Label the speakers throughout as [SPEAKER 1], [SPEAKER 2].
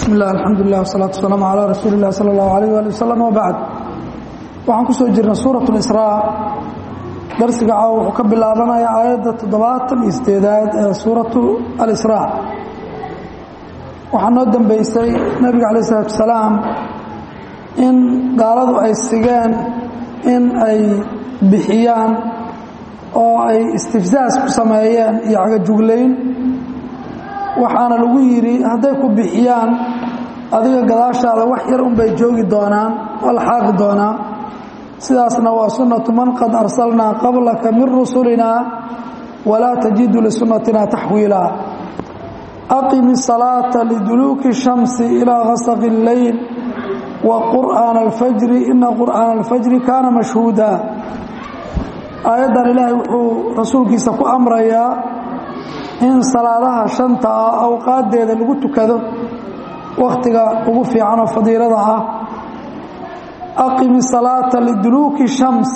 [SPEAKER 1] bismi illah alxamdu lilah wsalaatu wasalaamu calaa rasuuli illah sala allahu alayh waali wasalam wabacd waxaan ku soo jirnay suurat lisraa darsiga caawa wuxuu ka bilaabanaya aayadda toddobaatan iyo sideedaad ee suuratu alisraa waxaa noo dambeysay nebiga calayh isalaatu wasalaam in gaaladu ay sigeen in ay bixiyaan oo ay istifsaas ku sameeyeen iyo cagajuglayn waxaana lagu yidhi hadday ku bixiyaan adiga gadaashaada wax yar unbay joogi doonaan waa la xaaqi doonaa sidaasna waa sunnatu man qad arsalnaa qablaka min rusulinaa walaa tajidu lisunnatina taxwiila aqimi الsalaata liduluuki الshamsi ilaa gasaqi اlleyl wa qur'aana alfajri ina qur'aana alfajri kaana mashhuuda aayaddan ilaahay wuxuu rasuulkiisa ku amrayaa in salaadaha shanta ah awqaaddeeda lagu tukado wakhtiga ugu fiican oo fadiilada ah aqimi salaata liduluuki shams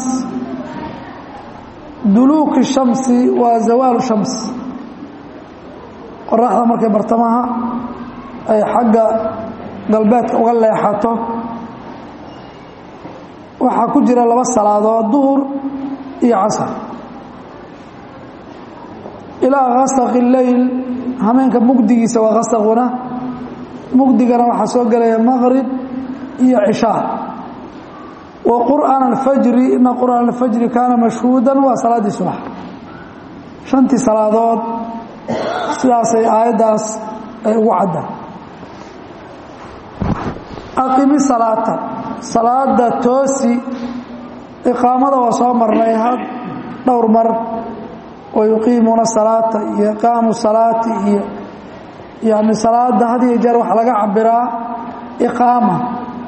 [SPEAKER 1] duluuki shamsi waa zawaalu shams qoraxda markay bartamaha ay xagga galbeedka uga leexato waxaa ku jira laba salaadood duhur iyo casar ilaa kasaqi leyl hameenka mugdigiisa waa kasaquna mugdigana waxaa soo gelaya maqrib iyo cishaa wa qur'aan alfajri ina qur'aan alfajri kaana mashhuudan waa salaaddii subax shantii salaadood sidaasay aayaddaas ay ugu caddaan aqimi salaata salaada toosi iqaamada waa soo marnay had dhowr mar wayuqiimuuna salaata iyo iqaamu salaati iyo yani salaada had iyo jeer waxaa laga cabiraa iqaama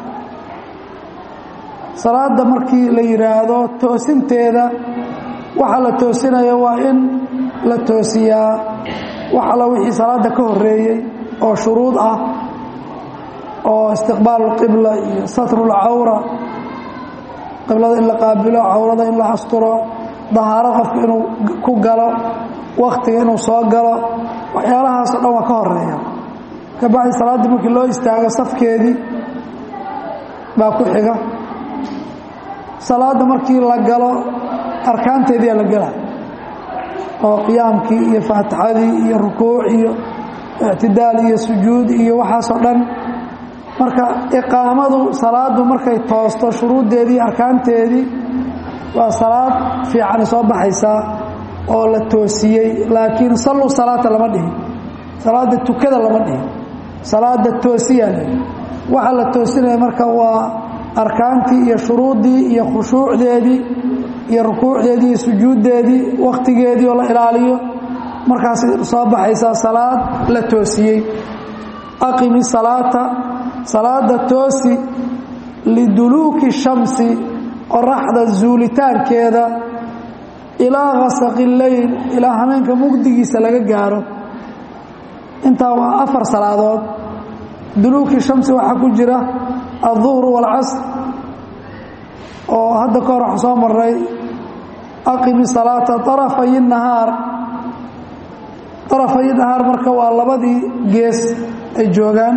[SPEAKER 1] salaada markii la yidhaahdo toosinteeda waxa la toosinayo waa in la toosiyaa wax alla wixii salaada ka horeeyey oo shuruud ah oo istiqbaalu qibla iyo satrulcawra qiblada in la qaabilo cawrada in la asturo dahaaro qofka inuu ku galo wakhtiga inuu soo galo waxyaalahaasoo dhan waa ka horeeya ka bacdi salaaddii markii loo istaago safkeedii baa ku xiga salaadda markii la galo arkaanteediyaa la gela oo qiyaamkii iyo faatixadii iyo rukuuc iyo ictidaal iyo sujuud iyo waxaasoo dhan marka iqaamadu salaaddu markay toosto shuruuddeedii arkaanteedii waa salaad fiicani soo baxaysaa oo la toosiyey laakiin salluu salaata lama dhihin salaadda tukada lama dhihin salaada toosiyaa la waxaa la toosinaya marka waa arkaantii iyo shuruuddii iyo khushuucdeedii iyo rukuucdeedii iyo sujuuddeedii wakhtigeedii oo la ilaaliyo markaasay soo baxaysaa salaad la toosiyey aqimi salaata salaada toosi liduluuki shamsi qoraxda zuulitaankeeda ilaa kasaqi leyl ilaa hameenka mugdigiisa laga gaaro intaa waa afar salaadood duluuki shamsi waxaa ku jira alduhru waalcasr oo hadda ka hor waxaa soo maray aqimi salaata arafay nahaar arafay nahaar marka waa labadii gees ay joogaan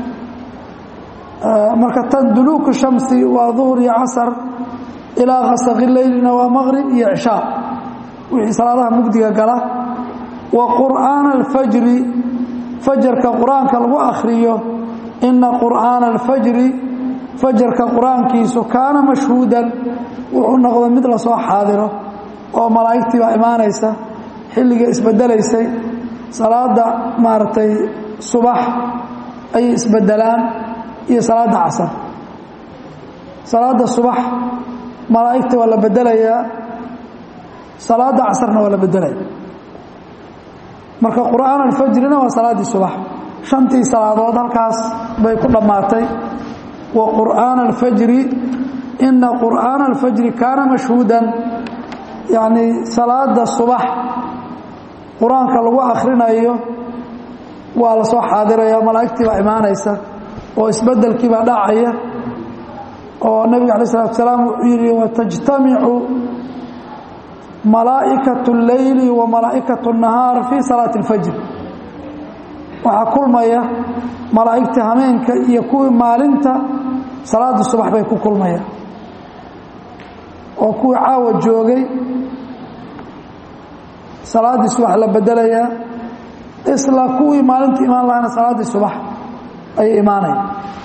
[SPEAKER 1] marka tan duluuku shamsi waa duhur iyo casar ilaa kasaqi leylina waa maqrib iyo cishaa wixii salaadaha mugdiga gala wa qur'aana alfajri fajarka qur-aanka lagu akhriyo ina qur'aana alfajri fajarka qur-aankiisu kaana mashhuudan wuxuu noqday mid lasoo xaadiro oo malaa'igtii baa imaanaysa xilliga isbedelaysay salaada maaragtay subax ayay isbedelaan iyo salaada casar salaada subax malaa'igta waa la bedelayaa salaada casarna waa la bedelaya marka qur'aan alfajrina waa salaaddii subax shantii salaadood halkaas bay ku dhammaatay wa qur'aana alfajri ina qur'aana alfajri kaana mashhuudan yacnii salaada subax qur-aanka lagu akhrinayo waa la soo xaadiraya malaa'igtii baa imaanaysa oo isbedelkii baa dhacaya oo nebiga alay salatu salaam wuxuu yidhi watajtamicu malaa'ikaة اleyli wa malaa'ikaة الnahaar fii salaati اlfajr waxaa kulmaya malaa'igta hameenka iyo kuwii maalinta salaada subax bay ku kulmayaan oo kuwii caawa joogay salaaddii subax la bedelayaa isla kuwii maalinta imaan lahana salaaddii subax ayay imaanaya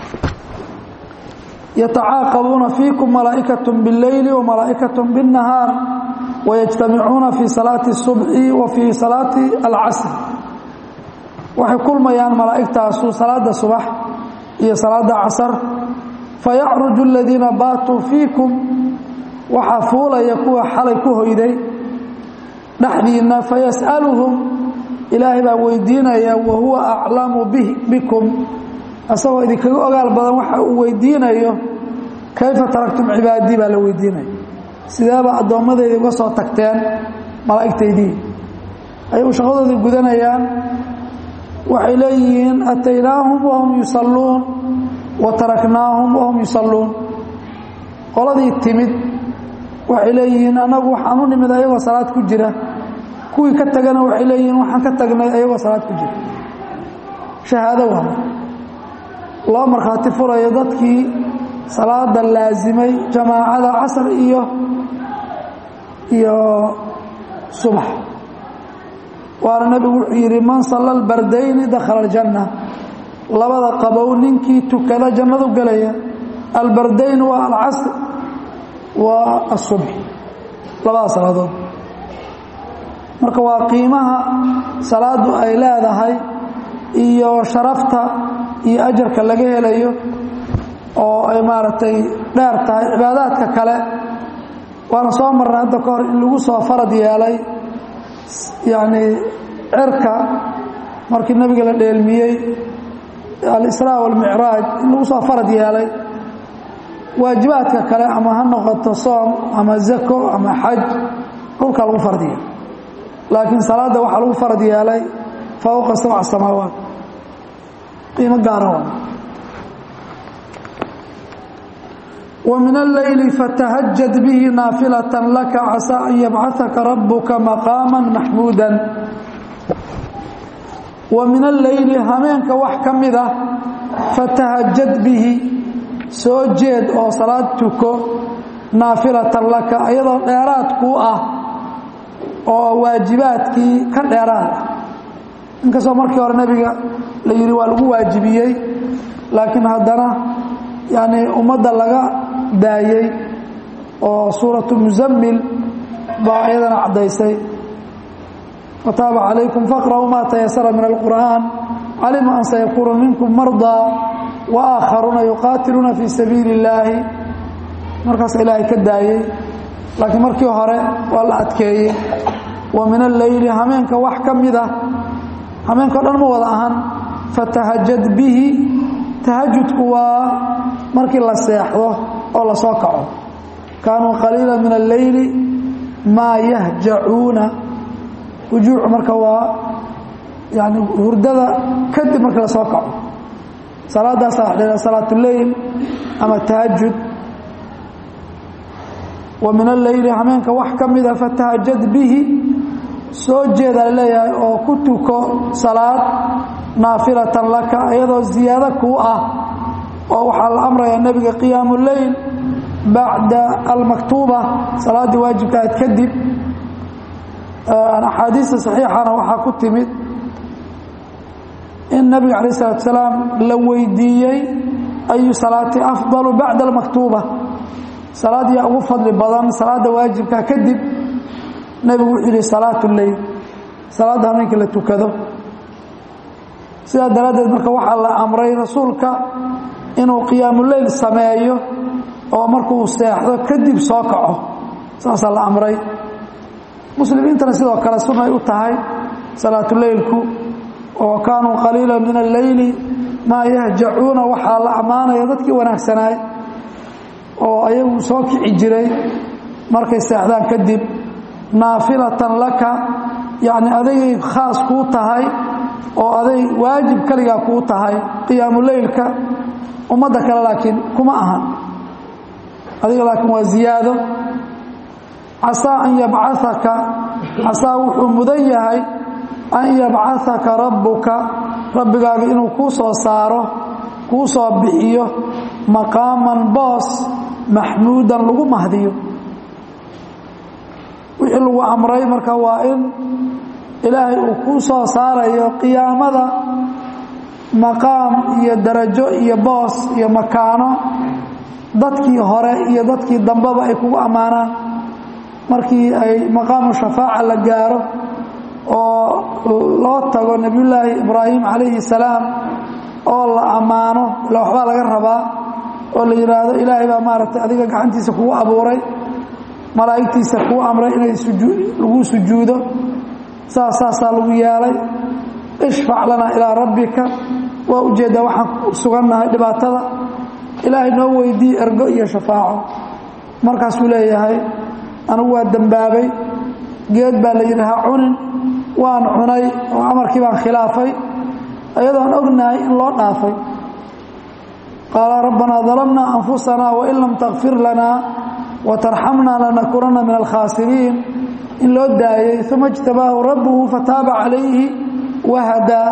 [SPEAKER 1] yatacaaqabuuna fiikum malaa'ikaة bاlleyli وmalaa'ikaة bالnahaar wayجtamicuuna fii salaati الصubxi wa fii salaati alcasr waxay kulmayaan malaa'igtaasu salaada subax iyo salaada casar fayacruju اladiina baatuu fiikum waxaa fuulaya kuwa xalay ku hoyday dhexdiinna fayas'aluhum ilaahay baa weydiinaya wa huwa aclamu bikum asagoo idinkaga ogaal badan waxa uu weydiinayo kayfa taraktum cibaadii baa la weydiinaya sideeba addoommadeyda uga soo tagteen malaa'igtaydii ayuu shaqadoodii gudanayaan waxay leeyihiin ataynaahum wahum yusalluun wa taraknaahum wahum yusalluun qoladii timid waxay leeyihiin annagu waxaan u nimid ayagoo salaad ku jira kuwii ka tagana waxay leeyihiin waxaan ka tagnay ayagoo salaad ku jira shahaado waa loo markhaati furayo dadkii salaada laasimay jamaacada casar iyo iyo subax waana nebigu wuxuu yidhi man salla albardayni dakhala aljanna labada qabow ninkii tukada jannadu gelaya albardayn waa alcasr waa asubx labada salaadood marka waa qiimaha salaadu ay leedahay iyo sharafta iyo ajarka laga helayo oo ay maaragtay dheer tahay cibaadaadka kale waana soo marnay hadda ka hor in lagu soo farad yeelay yacni cirka markii nebiga la dheelmiyey alisraa walmicraaj in lagu soo farad yeelay waajibaadka kale ama ha noqoto soom ama zako ama xaj dhulka lagu farad yeelay laakiin salaadda waxaa lagu farad yeelay fowqa sabca samaawaat qiimo gaara waa ومن الليل فتهجد به نافلة لك عسى أن يبعثك ربك مقاما محمودا ومن الليل همينك وحكمده فتهجد به سوجد أو صلاتك نافلة لك أيضا ديراتك oo waajibaadkii ka dheeraada inkastoo markii hore nebiga la yidhi waa lagu waajibiyey laakiin haddana yani ummadda laga daayey oo suuratu muzammil baa iyadana caddaysay wataaba calaykum faqra'uu maa tayasara min alqur'aan calima an sayakuunu minkum mardaa wa aakharuuna yuqaatiluuna fii sabiili illaahi markaas ilaahay ka daayey laakiin markii hore waa la adkeeyey wa min alleyli hameenka wax ka mid ah hameenkao dhan ma wada ahan fatahajad bihi tahajudku waa markii la seexdo oo la soo kaco kaanuu qaliila min alleyli maa yahjacuuna hujuucu marka waa yani hurdada kadib markii la soo kaco salaadaasa wax dha salaatuleyl ama tahajud wa min alleyli hameenka wax ka mida fatahajad bihi soo jeeda la leeyahay oo ku tuko salaad naafilatan laka iyadoo ziyaado kuu ah oo waxaa la amrayaa nebiga qiyaamu leyl bacda almaktuuba salaaddii waajibkaad kadib axaadiista saxiixana waxaa ku timid in nebiga calaih salatu salaam la weydiiyey ayu salaati afdalu bacda almaktuuba salaad yaa ugu fadli badan salaadda waajibka kadib nebigu wuxuu yihi salaat leyl salaadda hameenkii la tukado sidaa daraaddeed marka waxaa la amray rasuulka inuu qiyaamuleyl sameeyo oo markuu seexdo kadib soo kaco saasaa la amray muslimiintana sidoo kale sunay u tahay salaatuleylku oo kaanuu qaliila min alleyli maa yahjacuuna waxaa la ammaanaya dadkii wanaagsanaay oo ayagu soo kici jiray markay seexdaan kadib naafilatan laka yacni adigay khaas kuu tahay oo aday waajib kaligaa kuu tahay qiyaamuleylka ummadda kale laakiin kuma ahan adiga laakiin waa ziyaado casaa an yabcaaka casaa wuxuu mudan yahay an yabcaaka rabbuka rabbigaaga inuu kuu soo saaro kuu soo bixiyo maqaaman boos maxmuudan lagu mahdiyo wixii lagu amray marka waa in ilaahay uu kuu soo saarayo qiyaamada maqaam iyo darajo iyo boos iyo makaano dadkii hore iyo dadkii dambeba ay kugu ammaanaan markii ay maqaamu shafaaca la gaaro oo loo tago nebiyullaahi ibraahim calayhi salaam oo la ammaano ila waxbaa laga rabaa oo la yidhaahdo ilaahay baa maaragtay adiga gacantiisa kugu abuuray malaa'igtiisa kuu amray inay lagu sujuudo saas saasaa lagu yeelay ishfac lanaa ilaa rabbika waa ujeeddaa waxaan sugannahay dhibaatada ilaahay noo weydii ergo iyo shafaaco markaasuu leeyahay anigu waa dembaabay geed baa la yidhi ha cunin waan cunay oo amarkii baan khilaafay ayadoon ognahay in loo dhaafay qaala rabbanaa dalamnaa anfusanaa wain lam takfir lanaa watarxamnaa lanakunanna min alkhaasiriin in loo daayey uma اjtabaahu rabbuhu fataaba calayhi wahadaa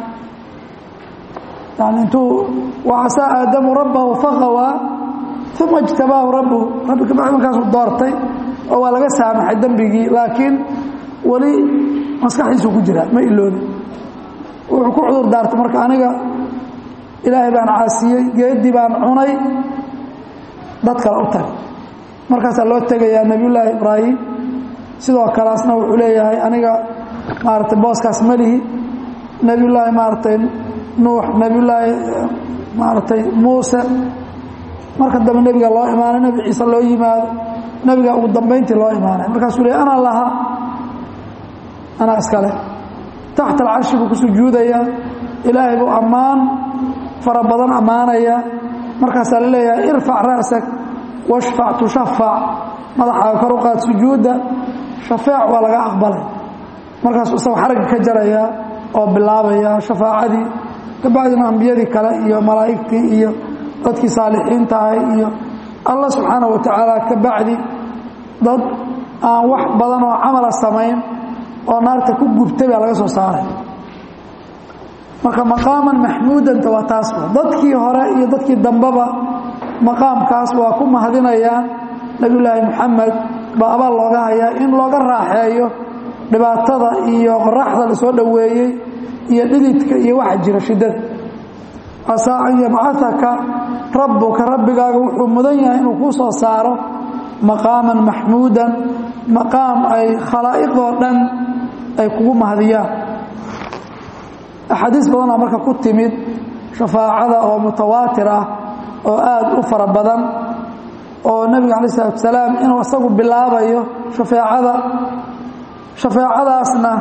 [SPEAKER 1] yani intuu wacasaa aadamu rabbahu faqawaa uma اjtabaahu rabbuhu rabbi kabacdi markaasuu doortay oo waa laga saamaxay dembigii laakiin weli maskaxdiisuu ku jiraa ma iloobin wuxuu ku cudur daartay marka aniga ilaahay baan caasiyey geedii baan cunay dad kale u tagay markaasaa loo tegayaa nebiyullaahi ibraahim sidoo kaleasna wuxuu leeyahay aniga maaragtay booskaas melihi nebiyullaahi maaragtay nuux nebiyullaahi maaragtay muuse marka dambe nebiga loo imaanay nebi ciise loo yimaado nebiga ugu dambayntii loo imaanay markaasuu leey anaa lahaa anaa iskale taxta alcarshi buu ku sujuudayaa ilaahay buu ammaan fara badan ammaanaya markaasaa la leeyahay irfac ra'sak washfac tushafac madaxaaga kor u qaad sujuudda shafeec waa laga aqbalay markaasuu isagoo xaragga ka jaraya oo bilaabaya shafaacadii kabacdina ambiyadii kale iyo malaa'igtii iyo dadkii saalixiinta ahay iyo allah subxaana wa tacaala ka bacdi dad aan wax badan oo camala samayn oo naarta ku gubtay baa laga soo saaray marka maqaaman maxmuudanta waa taas dadkii hore iyo dadkii dambeba maqaamkaas waa ku mahadinayaan nebiyulaahi moxamed baa abaal looga hayaa in looga raaxeeyo dhibaatada iyo qoraxda la soo dhoweeyey iyo dhididka iyo waxa jira shiddada casaa an yabcataka rabbuka rabbigaaga wuxuu mudan yahay inuu kuu soo saaro maqaaman maxmuudan maqaam ay khalaa'iqoo dhan ay kugu mahadiyaan axaadiis badanaa marka ku timid shafaacada oo mutawaatir ah oo aad u fara badan oo nebiga calayi isalaatu wasalaam inuu isagu bilaabayo shafeecada shafeecadaasna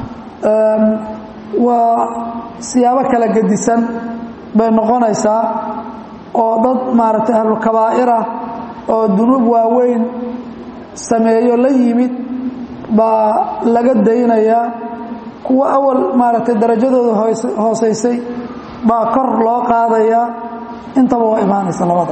[SPEAKER 1] waa siyaabo kala gedisan bay noqonaysaa oo dad maaragtay ahlulkabaa'irah oo dunuub waaweyn sameeyo la yimid baa laga daynayaa kuwa awal maaragtay darajadooda hoosaysay baa kor loo qaadayaa intaba waa imaanaysa labada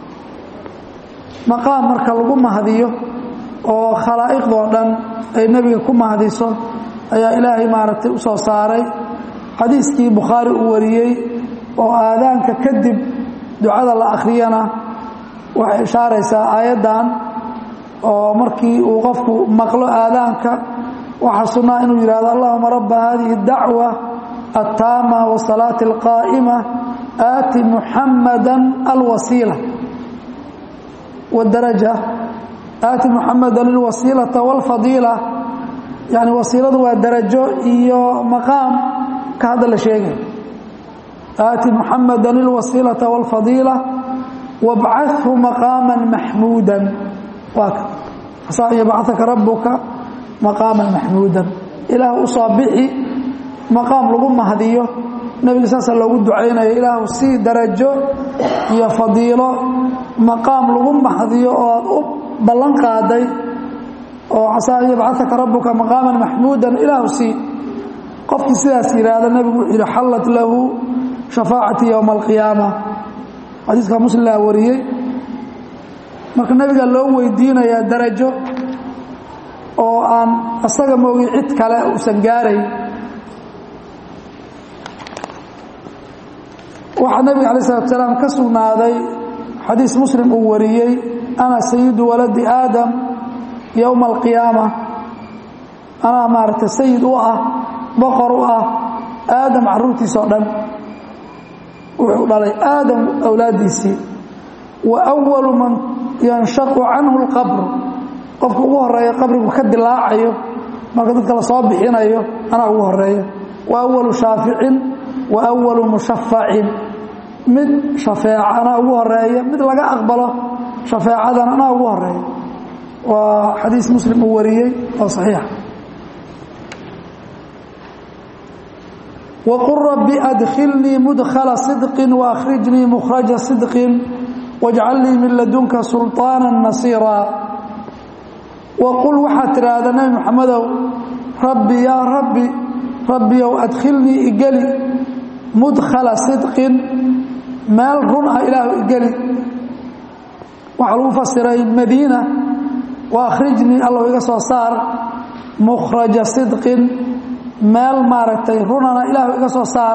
[SPEAKER 1] maqaam marka lagu mahdiyo oo khalaa'iqdoo dhan ay nebiga ku mahdiso ayaa ilaahay maaragtay u soo saaray xadiiskii bukhaari uu wariyey oo aadaanka kadib ducada la akhriyana waxay ishaaraysaa aayaddan oo markii uu qofku maqlo aadaanka waxaa sunnaa inuu yidhahdo allahuma rabba hadihi اdacwa aلtaama wasalaati اlqaa'ima aati muxamada alwasiila wاdaraja aati muxamada alwasiilata wاlfadiila yani wasiiladu waa darajo iyo maqaam ka hadda la sheegay aati muxamada alwasiilata wاlfadiila wabcathu maqaama maxmuuda waa ka asaa an yabcataka rabuka maqaaman maxmuudan ilaah u soo bixi maqaam lagu mahdiyo nebiga saasa loogu ducaynayo ilaahu sii darajo iyo fadiilo maqaam lagu mahdiyo oo aad u ballan qaaday oo casaa an yabcataka rabuka maqaaman maxmuudan ilaahu sii qofkii sidaas yidhaahda nebigu wuxuu yidhi xallat lahu shafaacati yowma alqiyaama xadiiska muslimlaa wariyey marka nebiga loo weydiinayaa darajo oo aan isaga moogi cid kale uusan gaarayn waxaa nebiga alay salatu salaam ka sugnaaday xadiis muslim uu wariyey ana sayidu waladi aadam yowma alqiyaama anaa maaragtay sayid u ah boqor u ah aadam caruurtiisa oo dhan wuxuu dhalay aadam awlaaddiisii wa awalu man yanshaqu canhu lqabru qofka ugu horeeya qabrigu ka dilaacayo marka dadka la soo bixinayo anaa ugu horeeya wa awalu shaaficin wa awalu mushafacin mid shafeeca anaa ugu horeeya mid laga aqbalo shafeecadana anaa ugu horeeya waa xadiis muslim uu wariyey oo saxiixa wqul rabbi adkhilnii mudkhala sidqin waahrijnii mukhraja sidqin wajcal lii min ladunka sulطaana nasiira waqul waxaad tidhaahdaa nebi moxamedow rabbi yaa rabbi rabbiyow adkhilnii igeli mudkhala sidqin meel run ah ilaahu igeli waxaa lagu fasiray madiina waakhrijnii allow iga soo saar mukhraja sidqin meel maaragtay runana ilaahu iga soo saar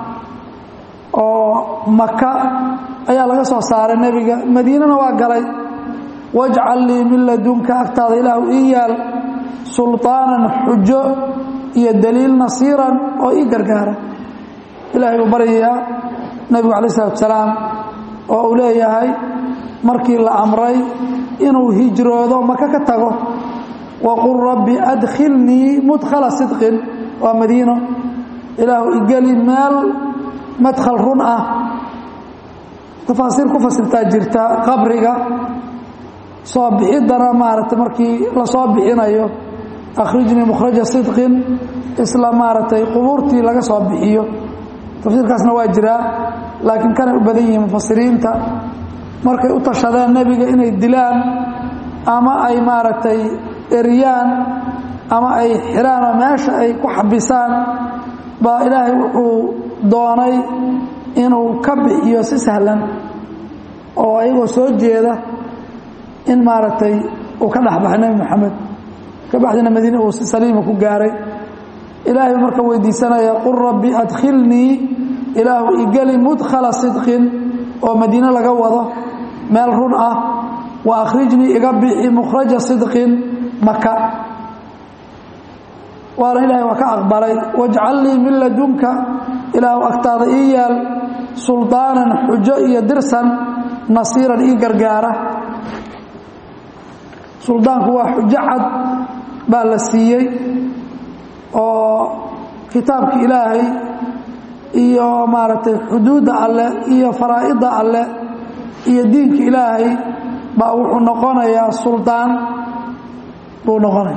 [SPEAKER 1] oo maka ayaa laga soo saaray nebiga madiinana waa galay wajcal lii min ladunka agtaada ilaahu ii yaal sulطaanan xujo iyo daliil nasiiran oo ii gargaara ilahay buu baryayaa nebigu alay salatu salaam oo uu leeyahay markii la amray inuu hijroodo maka ka tago waqul rabbi adkhilnii mudkhala sidqin waa madiino ilaahu igeli meel madkhal run ah tafaasiir ku fasirtaa jirta qabriga soo bixiddana maaragtay markii la soo bixinayo akhrijnii mukhraja sidqin isla maaragtay qubuurtii laga soo bixiyo tafsiirkaasna waa jiraa laakiin kanay u badan yihiin mufasiriinta markay u tashadeen nebiga inay dilaan ama ay maaragtay eryaan ama ay xiraan oo meesha ay ku xabisaan baa ilaahay wuxuu doonay inuu ka bixiyo si sahlan oo ayagoo soo jeeda in maaragtay uu ka dhexbaxay nebi moxamed ka baxdina madiine uu si saliima ku gaaray ilaahay marka weydiisanaya qul rabbi adkhilnii ilaahu igeli mudkhala sidqin oo madiine laga wado meel run ah wa akhrijnii iga bixi mukhraja sidqin maka waana ilaahay waa ka aqbalay wajcal lii min ladunka ilaahu agtaada ii yaal suldaanan xujo iyo dirsan nasiiran ii gargaara suldaanku waa xujo cad baa la siiyey oo kitaabka ilaahay iyo maaragtay xuduudda alleh iyo faraa'idda alleh iyo diinka ilaahay baa wuxuu noqonayaa suldaan buu noqonaya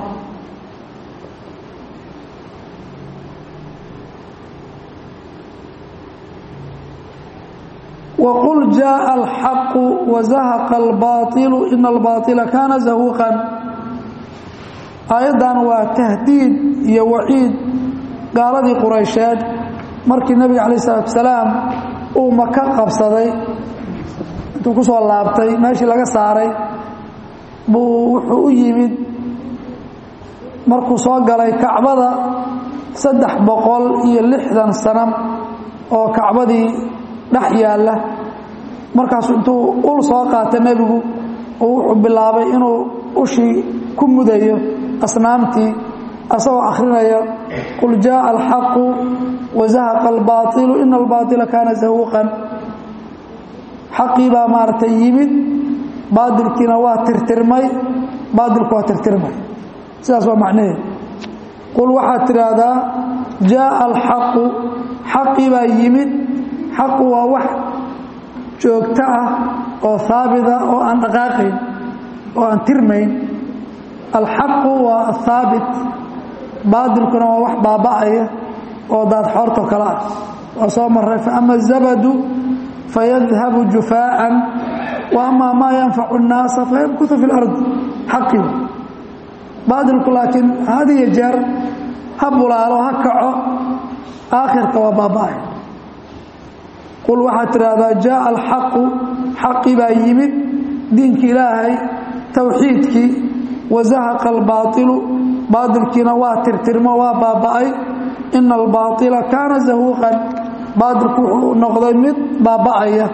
[SPEAKER 1] wqul jaءa alxaqu wazahaqa albaaطilu ina albaaطila kaana zahuuqan aayaddan waa tahdiid iyo waciid gaaladii quraysheed markii nebiga calayh isalaatu salaam uu maka qabsaday intuu ku soo laabtay meeshii laga saaray buu wuxuu u yimid markuu soo galay kacbada saddex boqol iyo lixdan sano oo kacbadii dhex yaalla markaasu intuu ul soo qaata nebigu oo wuxuu bilaabay inuu ushii ku mudayo asnaamtii asagoo akhrinaya qul jaءa alxaqu wazahaqa albaaطilu ina albaaطila kaana zahuuqan xaqii baa maaragtay yimid baadilkiina waa tirtirmay baadilku waa tirtirmay sidaas waa macnaheed qul waxaad tidhaahdaa jaءa alxaqu xaqii baa yimid xaqu waa wax joogto ah oo haabita oo aan dhaqaaqayn oo aan tirmayn alxaqu waa ahaabit baadilkuna waa wax baaba'aya oo daadxoorto kale ah waa soo maray faama الzabadu fayadhabu jufaa'an wa ama maa yanfacu الnaasa fayamkutu fi اlardi xaqii baadilku laakiin had iyo jeer ha bulaalo ha kaco aakhirka waa baaba'aya qul waxaad tidhaahdaa jaءa alxaqu xaqii baa yimid diinkii ilaahay towxiidkii wazahaqa albaaطilu baatilkiina waa tirtirmo waa baaba'ay ina albaaطila kaana zahuuqan baadilku wuxuu noqday mid baaba'aya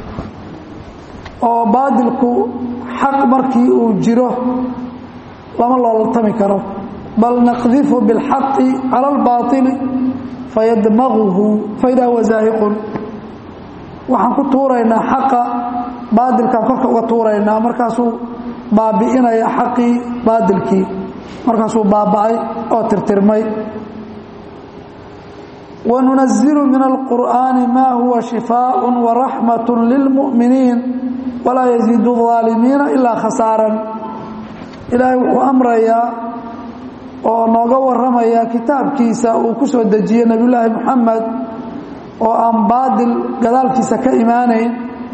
[SPEAKER 1] oo baadilku xaq markii uu jiro lama loolaltami karo bal naqdifu biاlxaqi cala اlbaaطili fayadmaguhu faidaa huwa zaahiqun waxaan ku tuuraynaa xaqa baadilkaan korka uga tuuraynaa markaasuu baabi'inaya xaqii baadilkii markaasuu baaba'ay oo tirtirmay wanunazilu min alqur'aani ma huwa shifaaء waraxmaة lilmu'miniin walaa yaziidu الظaalimiina ilaa khasaaran ilaahay wuxuu amrayaa oo nooga warramaya kitaabkiisa uu ku soo dejiyey nebiyullaahi moxamed oo aan baadil gadaalkiisa ka imaanayn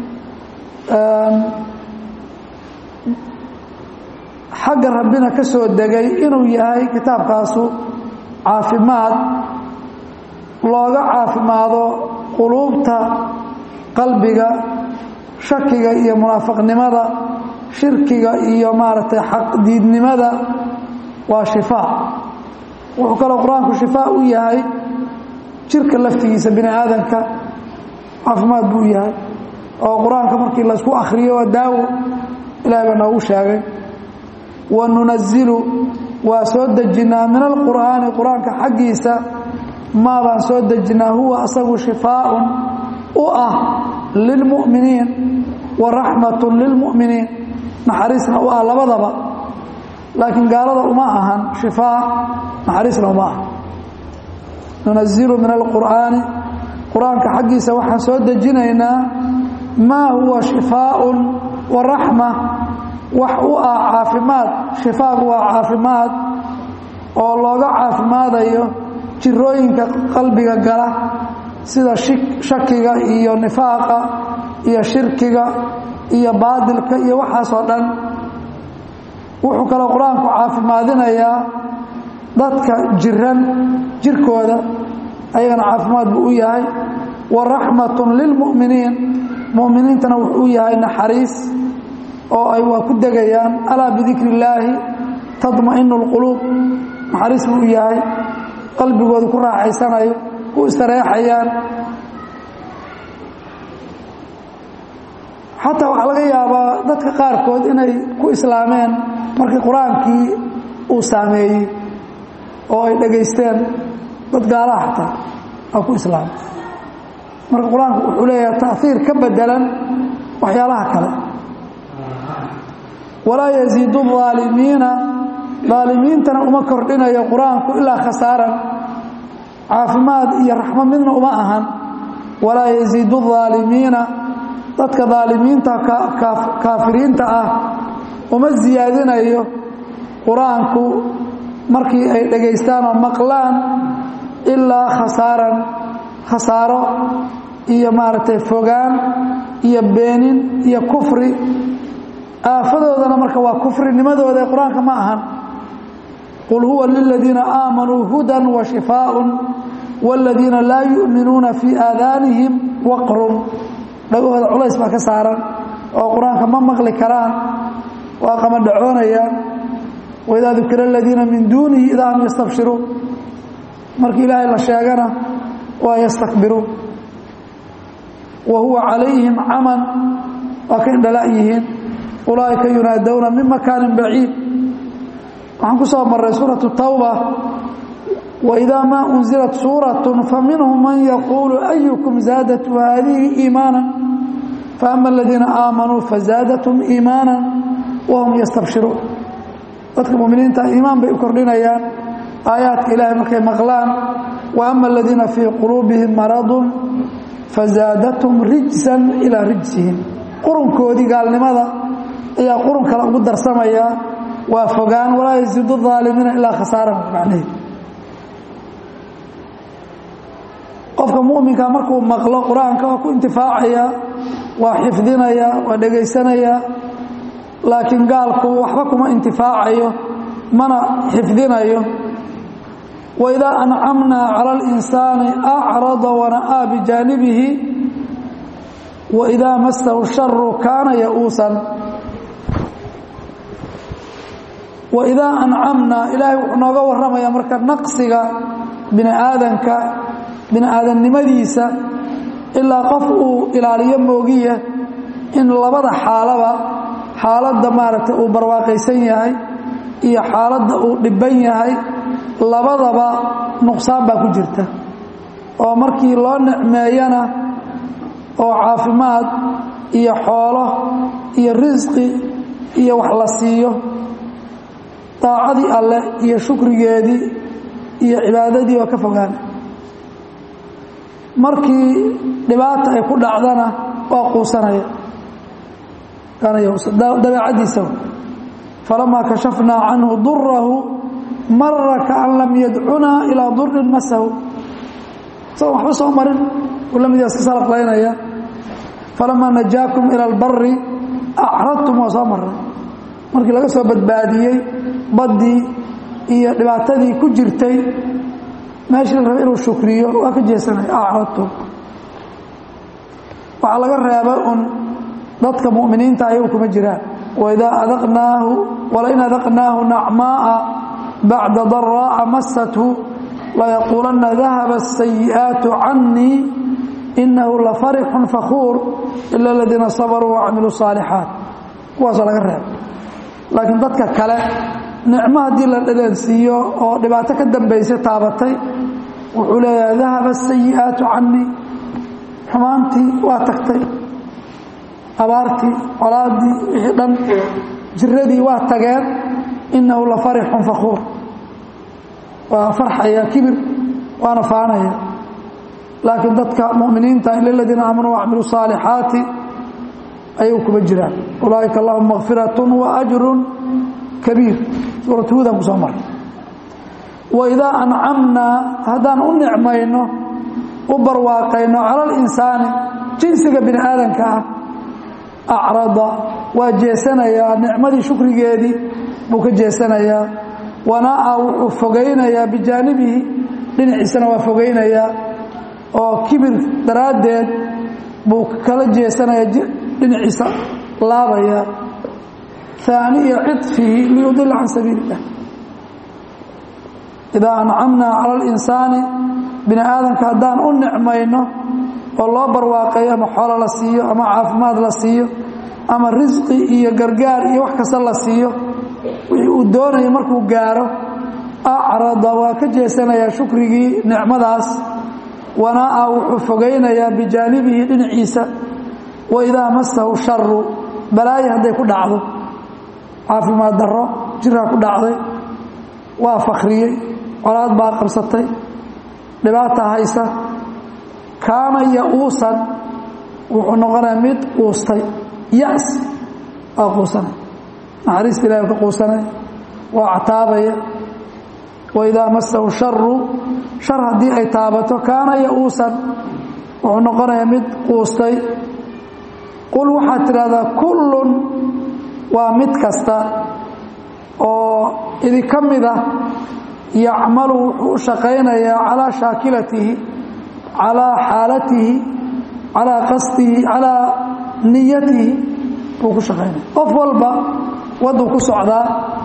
[SPEAKER 1] xagga rabbina ka soo degay inuu yahay kitaabkaasu caafimaad looga caafimaado quluubta qalbiga shakiga iyo munaafiqnimada shirkiga iyo maaragtay xaqdiidnimada waa shifaa wuxuu kaloo qur-aanku shifaa u yahay jirka laftigiisa bini aadanka caafimaad buu yahay oo qur-aanka markii laysku akhriyo waa daawo ilahay baa noogu sheegay wa nunazilu waa soo dejinnaa min alqur'aani qur-aanka xaggiisa maa baan soo dejinnaa huwa asagu shifaaءun u ah lilmu'miniin wa raxmatun lilmu'miniin naxariisna u ah labadaba laakiin gaalada uma ahan shifaa naxariisna uma aha nunazilu min alqur'aani qur-aanka xaggiisa waxaan soo dejinaynaa maa huwa shifaaءun wa raxma wax u ah caafimaad shifaagu waa caafimaad oo looga caafimaadayo jirooyinka qalbiga gala sida shakiga iyo nifaaqa iyo shirkiga iyo baadilka iyo waxaasoo dhan wuxuu kaloo qur-aanku caafimaadinayaa dadka jiran jirkooda ayagana caafimaad buu u yahay wa raxmatun lilmu'miniin mu'miniintana wuxuu u yahay naxariis oo ay waa ku degayaan alaa bidikri illaahi tadma'inu اlquluub naxariis buu u yahay qalbigooda ku raaxaysanayo ku istareexayaan xataa waxaa laga yaabaa dadka qaarkood inay ku islaameen markii qur-aankii uu saameeyey oo ay dhegaysteen dad gaalaha xataa aa ku islaamay marka qur-aanku wuxuu leeyahay taahiir ka bedelan waxyaalaha kale walaa yaziidu الظaalimiina daalimiintana uma kordhinayo qur-aanku ilaa khasaaran caafimaad iyo raxmad midna uma ahan walaa yaziidu الظaalimiina dadka daalimiinta kaafiriinta ah uma ziyaadinayo qur-aanku markii ay dhegaystaan oo maqlaan ilaa khasaaran khasaaro iyo maaragtay fogaan iyo beenin iyo kufri aafadoodana marka waa kufrinimadooda ee qur-aanka ma ahan qul huwa liladiina aamanuu hudan wa shifaaءun wاladiina laa yu'minuuna fii aadaanihim waqrun dhagahooda culays baa ka saaran oo qur-aanka ma maqli karaan waa qamadhacoonayaan waidaa dukira aladiina min duunihi idaa hum yastabshiruun markii ilaahay la sheegana waa yastakbiruun wa huwa calayhim caman waa ka indhala' yihiin ulaaئika yunaadowna min makaanin baciid waxaan ku soo maray suuraةu tawba waidaa maa unzilat suuraة faminhum man yaquulu ayukum zaadatu haadihi iimaana faama aladiina aamanuu fazaadathum iimaana wahum yastabshiruun dadka muminiinta iimaan bay u kordhinayaan aayaadka ilaahay markay maqlaan wa ama aladiina fii quluubihim maradun fazaadathum rijsan ilaa rijsihim qurunkoodii gaalnimada ayaa qurun kale ugu darsamayaa waa fogaan walaa yasiidu aalimiina ilaa khasaaran macnaheed qofka muminka markuu maqlo qur-aanka waa ku intifaacaya waa xifdinaya waa dhegaysanaya laakiin gaalku waxba kuma intifaacayo mana xifdinayo waidaa ancamnaa cala اlinsaani acrada wana'aa bijaanibihi waidaa masahu sharu kaana ya-uusan waidaa ancamnaa ilaahay wuxuu nooga warramaya marka naqsiga bini aadanka bini aadamnimadiisa ilaa qof uu ilaaliyo moogiya in labada xaalaba xaaladda maaragtay uu barwaaqaysan yahay iyo xaaladda uu dhibban yahay labadaba nuqsaan baa ku jirta oo markii loo nicmeeyana oo caafimaad iyo xoolo iyo risqi iyo wax la siiyo daacadii alleh iyo shukrigeedii iyo cibaadadii oo ka fogaana markii dhibaata ay ku dhacdana waa quusanaya dabeecadiisa falamaa kashafnaa canhu durahu mara kaan lam yadcunaa ilaa durin masahu isagoo waxba soo marin uu lamid iska salaqlaynaya falamaa najaakum ila albari acradtum waa soo maray markii laga soo badbaadiyey baddii iyo dhibaatadii ku jirtay meeshii la rabay inuu shukriyo waa ka jeesanaya acradtum waxaa laga reeba un dadka mu'miniinta ayagu kuma jiraan waidaa adaqnaahu walain adaqnaahu nacmaaa bacda daraa'a masathu layaquulanna dahaba asayi'aatu cannii inahu lafarixun fakuur ila aladiina sabaruu wacamiluu saalixaat kuwaasoo laga reeba laakiin dadka kale nicmo haddii la dhadhansiiyo oo dhibaato ka dambaysa taabatay wuxuu leeyahay dahaba asayi'aatu cannii xumaantii waa tagtay abaartii colaadii wixii dhan jiradii waa tageen inahu la farixun fakuur waa farxaya kibir waana faanaya laakiin dadka muminiinta ila ladiina aamanuu wacmiluu saalixaati ayuu kuma jiraan ulaaئika lahum makfiraة waأjru kabiir suurat huudan ku soo maray waidaa ancamnaa haddaan u nicmayno u barwaaqayno cala اlinsaani jinsiga bini aadamka ah acrada waa jeesanayaa nicmadii shukrigeedii buu ka jeesanayaa wanaa wuxuu fogaynayaa bijaanibihi dhinaciisana waa fogaynayaa oo kibir daraaddeed buu kala jeesanaya dhinaciisa laabaya aaniya ciطfihi liyudila can sabiili اllah idaa ancamnaa cala اlinsaani bini aadamka haddaan u nicmayno oo loo barwaaqayo ama xoolo la siiyo ama caafimaad la siiyo ama risqi iyo gargaar iyo wax kasta la siiyo wixii uu doonayo markuu gaaro acrada waa ka jeesanayaa shukrigii nicmadaas wanaa'a wuxuu fogaynayaa bijaanibihi dhinaciisa waidaa masahu sharu balaayo hadday ku dhacdo caafimaad darro jiraa ku dhacday waa fakriyey colaad baa qabsatay dhibaata haysa kaana ya-uusan wuxuu noqonaya mid quustay yas waa quusanay naxariista ilahi ka quusanay waa cataabaya waidaa masahu sharu shar haddii ay taabato kaana ya-uusan wuxuu noqonayaa mid quustay qul waxaad tidhahdaa kullun waa mid kasta oo idinka mid ah yacmalu wuxuu u shaqaynayaa calaa shaakilatihi calaa xaalatihi calaa qasdihi calaa niyatihi buu ku shaqaynaya qof walba wadduu ku socdaa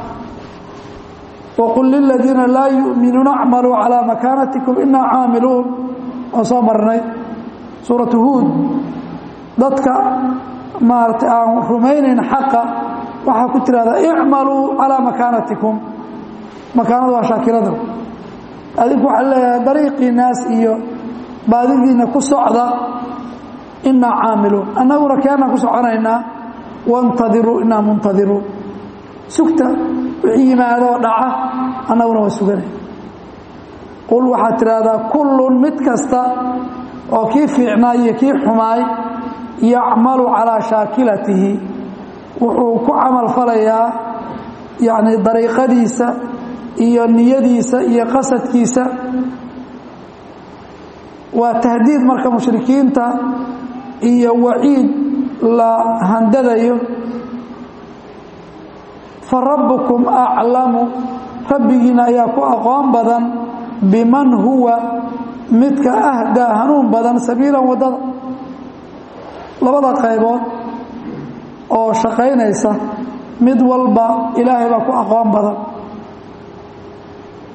[SPEAKER 1] waqul liladiina laa yu'minuuna acmaluu calaa makaanatikum inaa caamiluun oo soo marnay suuratu huud dadka maaragtay aan rumaynayn xaqa waxaa ku tirahdaa icmaluu calaa makaanatikum makaanadu waa shaakilada adinku waxaa leeyahay dariiqii naas iyo baadidiina ku socda inaa caamiluun annaguna keenaan ku soconaynaa wantadiruu inaa muntadiruun sugta wixii yimaadoo dhaca annaguna waa suganay qul waxaad tidhaahdaa kullun mid kasta oo kii fiicnaay iyo kii xumaay yacmalu calaa shaakilatihi wuxuu ku camal falayaa yacni dariiqadiisa iyo niyadiisa iyo qasadkiisa waa tahdiid marka mushrikiinta iyo waciid la handadayo fa rabbukum aclamu rabbigiina ayaa ku aqoon badan biman huwa midka ahdaa hanuun badan sabiilan waddada labada qaybood oo shaqaynaysa mid walba ilaahay baa ku aqoon badan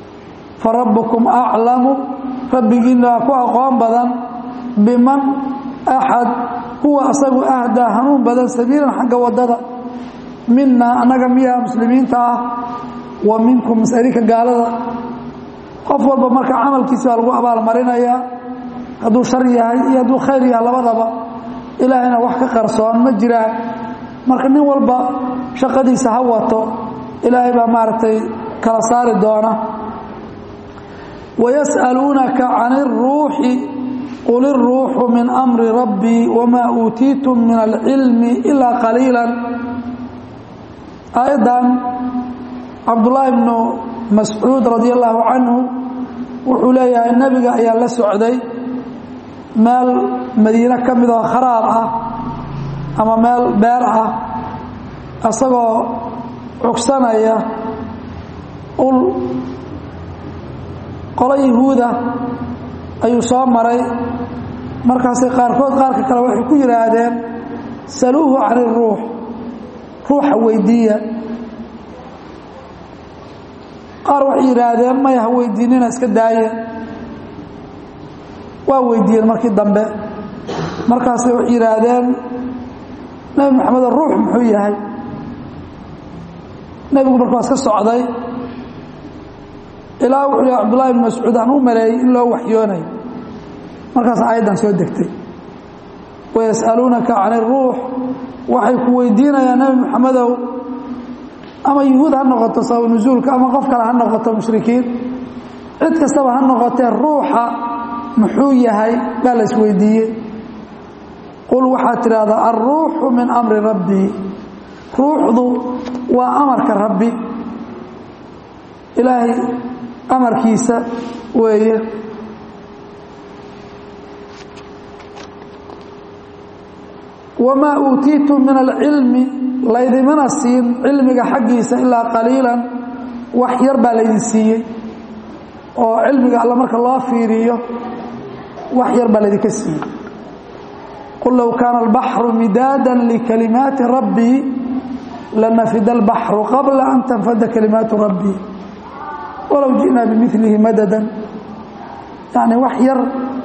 [SPEAKER 1] fa rabbukum aclamu rabbigiina waa ku aqoon badan biman axad huwa asagu ahdaa hanuun badan sabiilan xagga waddada mina annaga miyaa muslimiinta ah wa minkum masalinka gaalada qof walba marka camalkiisa baa lagu abaalmarinayaa hadduu shar yahay iyo hadduu khayr yahay labadaba ilaahayna wax ka qarsoon ma jiraan marka nin walba shaqadiisa ha wato ilaahay baa maaragtay kala saari doona wayas'aluunaka can iruuxi qul iruuxu min amri rabbii wamaa uutiitum min alcilmi ilaa qaliilan aayaddan cabdullaahi bnu mascuud radi allaahu canhu wuxuu leeyahay nebiga ayaa la socday meel madiine ka mid oo kharaab ah ama meel beer ah isagoo cugsanaya ul qolo yahuuda ayuu soo maray markaasay qaarkood qaarka kale waxay ku yidhaahdeen saluuhu can iruux ruuxa weydiiya qaar waxay yidhaahdeen maya ha weydiinina iska daaya waa weydiiyeen markii dambe markaasay waxay yidhaahdeen nebi maxamed ruux muxuu yahay nebigu marka waa iska socday ilaa wuxuu yhi cabdullahi bn mascuud aan u maleeyey in loo waxyoonayo markaas aayaddan soo degtay wayas'aluunaka can iruux waxay ku weydiinayaan nebi maxamedow ama yuhuud ha noqoto sabab nusuulka ama qof kale ha noqoto mushrikiin cid kastaba ha noqotee ruuxa muxuu yahay baa la isweydiiyey qul waxaad tidhaahdaa alruuxu min amri rabbii ruuxdu waa amarka rabbi ilaahay amarkiisa weeye wamaa uutiitum min alcilmi laydimana siin cilmiga xaggiisa ilaa qaliilan wax yar baa laydin siiyey oo cilmiga alla marka loo fiiriyo wax yar baa laydinka siiyey qul low kaana albaxru midaada likalimaati rabbii lanafida albaxru qabla an tanfada kalimaatu rabbii walow ji'naa bimilihi madadan yacni wax yar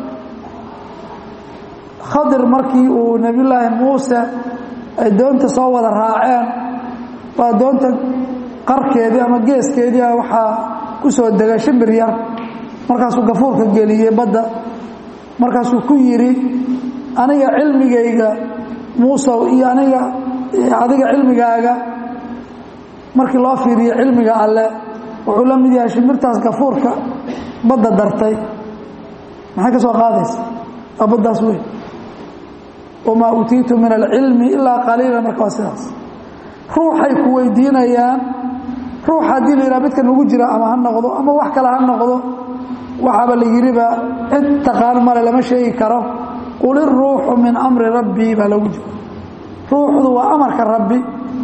[SPEAKER 1] khadir markii uu nebiyullaahi muuse ay doonta soo wada raaceen waa doonta qarkeedii ama geeskeedii a waxaa ku soo degay shimbir yar markaasuu gafuurka geliyey badda markaasuu ku yidhi aniga cilmigayga muusow iyo aniga adiga cilmigaaga markii loo fiiriyo cilmiga alle wuxuu la mid yahay shimbirtaas gafuurka badda dartay maxay ka soo qaadaysa waa baddaas weyn wamaa uutiitu min alcilmi ilaa qaliila marka waa sidaas ruuxay ku weydiinayaan ruux haddii la yidhaha midka nagu jira ama ha noqdo ama wax kale ha noqdo waxaaba la yidhiba cid taqaan male lama sheegi karo qul iruuxu min amri rabbii baa lagu jira ruuxdu waa amarka rabbi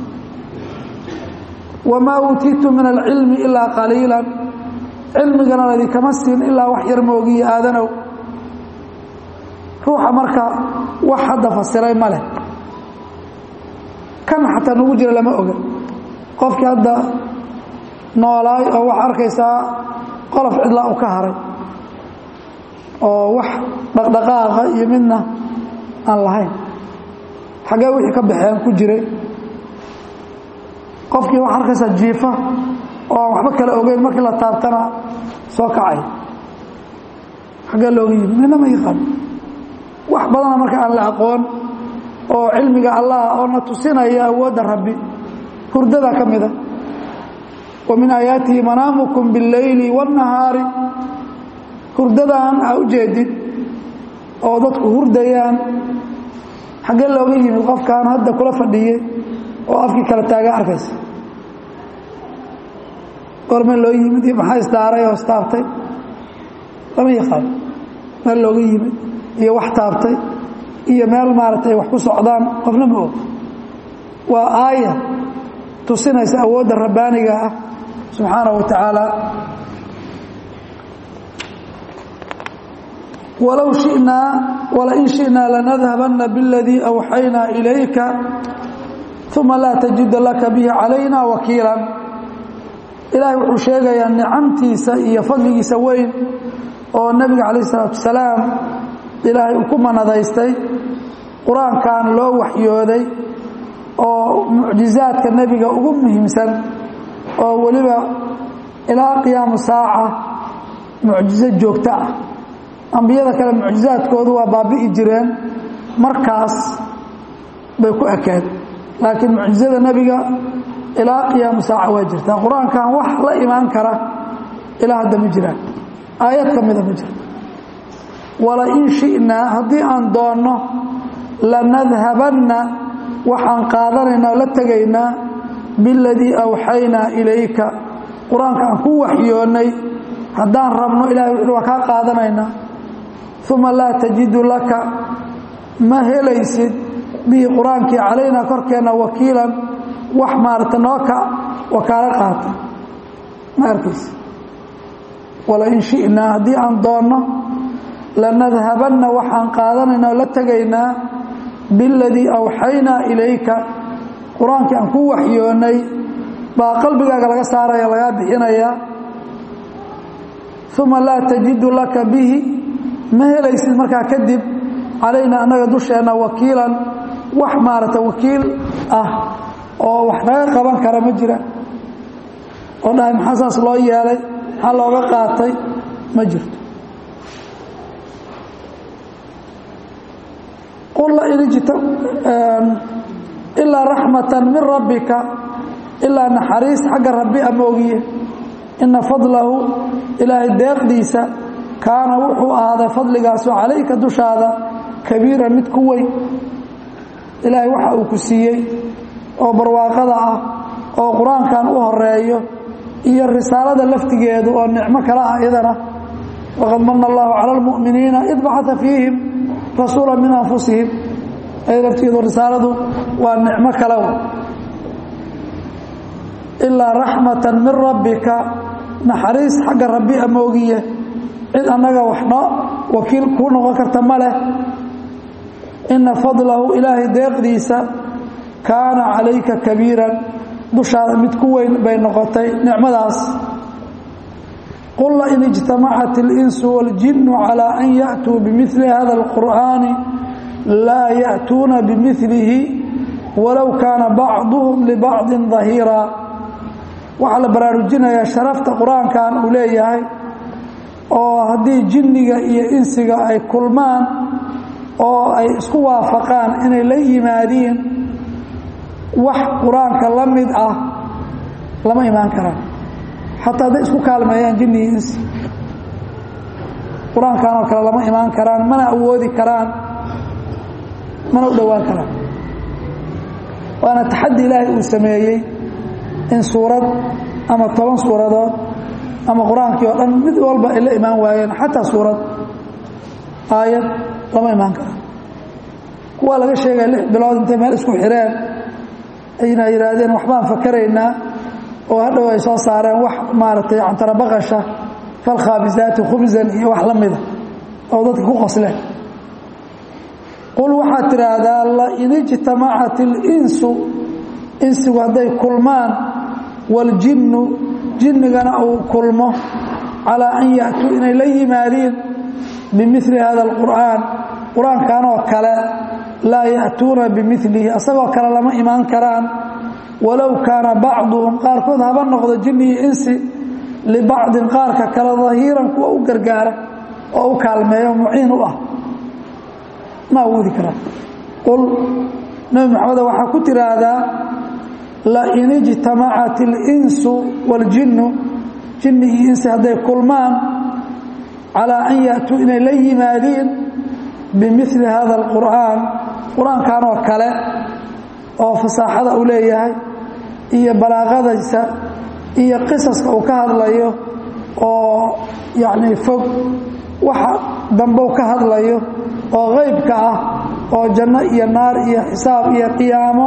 [SPEAKER 1] wamaa uutiitu min alcilmi ilaa qaliila cilmigana ladinkama siin ilaa wax yar moogiyo aadanow ruuxa marka wax hadda fasiray ma leh kan xataa nagu jira lama oga qofkii hadda noolaay oo waxaa arkaysaa qolof cidlaa u ka haray oo wax dhaqdhaqaaqa iyo midna aan lahayn xaggee wixii ka baxeen ku jiray qofkii waxaa arkaysaa jiifa oo aan waxba kala ogeyn markii la taabtana soo kacay xaggee looga yimi nina ma yaqaan wax badana marka aan la aqoon oo cilmiga allah oo na tusinaya awoodda rabbi hurdadaa ka mida wa min aayaatihi manaamukum biاlleyli waاnnahaari hurdadan aa u jeedid oo dadku hurdayaan xaggee looga yimid qofkaan hadda kula fadhiyey oo afkii kala taaga arkaysa gorme loo yimid iyo maxaa isdaaray oo istaabtay lama yaqaan meel looga yimid iyo wax taabtay iyo meel maaragtay wax ku socdaan qofna ma og waa aaya tusinaysa awoodda rabbaaniga ah subxaanaه wa tacaala walow shinaa walain shiئnaa lanadhabana bاladii أwxaynaa ilayka uma laa tajida laka bihi calayna wakiila ilaahay wuxuu sheegayaa nicamtiisa iyo fadligiisa weyn oo nebiga calayh الsalaatu wasalaam ilaahay uu ku manadaystay qur-aankan loo waxyooday oo mucjizaadka nebiga ugu muhiimsan oo weliba ilaa qiyaamu saaca mucjizo joogto ah ambiyada kale mucjizaadkoodu waa baabi'i jireen markaas bay ku ekeen laakiin mucjizada nebiga ilaa qiyaamu saaca waa jirtaa qur-aankan wax la imaan kara ilaa hadda ma jiraan aayad ka mida ma jirto walain shi'naa haddii aan doonno lanadhabanna waxaan qaadanaynaa o la tegaynaa biladii awxaynaa ilayka qur-aanka aan ku waxyoonnay haddaan rabno ilahay wuxuuhi waa kaa qaadanaynaa uma laa tajidu laka ma helaysid bihi qur-aankii calaynaa korkeenna wakiilan wax maarata nooka wakaalo qaata ma arkaysa walain shi'naa haddii aan doonno lanadhabanna waxaan qaadanaynaa o la tegaynaa biladii awxaynaa ilayka qur-aankii aan ku waxyoonnay baa qalbigaaga laga saaraya lagaa bixinayaa uma laa tajidu laka bihi ma helaysid markaa kadib calaynaa annaga dusheenna wakiilan wax maarata wakiil ah oo wax naga qaban kara ma jira oo dhahay maxaa saas loo yeelay maxaa looga qaatay ma jirto ilaa raxmatan min rabbika ilaa naxariis xagga rabbi ama ogiye ina fadlahu ilaahay deeqdiisa kaana wuxuu ahaaday fadligaasu calayka dushaada kabiiran mid ku weyn ilaahay waxa uu ku siiyey oo barwaaqada ah oo qur-aankan u horeeyo iyo risaalada laftigeedu oo nicmo kale ah iyadana waqad mana allahu cala almu'miniina id bacata fiihim rasuula min anfusihim ay laftigeedu risaaladu waa nicmo kale ilaa raxmatan min rabbika naxariis xagga rabbi amoogiye cid annaga waxno wakiil kuu noqon karta ma leh ina fadlahu ilaahay deeqdiisa kaana calayka kabiiran dushaada mid ku weyn bay noqotay nicmadaas qul lain ijtamacat اlinsu waاljinu calى an yaأtuu bimili hada اlqur'aani laa ya'tuuna bimilihi walow kaana bacduhum libacdi dahiira waxaa la baraarujinayaa sharafta qur-aankan uu leeyahay oo haddii jinniga iyo insiga ay kulmaan oo ay isku waafaqaan inay la yimaadiin wax qur-aanka la mid ah lama imaan karaan xataa hadday isku kaalmeeyaan jinni iyo insi qur-aankan oo kale lama imaan karaan mana awoodi karaan mana u dhowaan karaan waana taxaddi ilaahay uu sameeyey in suurad ama toban suuradood ama qur-aankii oo dhan mid walba ay la imaan waayeen xataa suurad aayad lama imaan karaan kuwaa laga sheegaya lix bilood intay meel isku xireen ayna yidhaahdeen waxbaan fakaraynaa oo hadhow ay soo saareen wax maaragtay cantarabaqasha falkhaabisaati khubsan iyo wax la mida oo dadka ku qosleen qul waxaad tidhaahdaa lain ijtamacat اlinsu insigu hadday kulmaan waاljinnu jinnigana uu kulmo calىa an ya'tuu inay la yimaadiin bimili hada اlqur'aan qur-aankan oo kale laa ya'tuuna bimilihi asagoo kale lama imaan karaan walow kaana bacduhum qaarkood haba noqdo jinni iyo insi libacdin qaarka kale dahiiran kuwa u gargaara oo u kaalmeeyo muciin u ah ma awoodi karaan qul nebi maxameda waxaa ku tiraahdaa lain ijtamacat اlinsu waاljinnu jinni iyo insi hadday kulmaan calىa an ya'tuu inay la yimaadiin bimili hada اlqur'aan qur-aankan oo kale oo fasaaxada uu leeyahay iyo balaaqadaysa iyo qisaska uu ka hadlayo oo yacnii fog waxa dambe u ka hadlayo oo qaybka ah oo janno iyo naar iyo xisaab iyo qiyaamo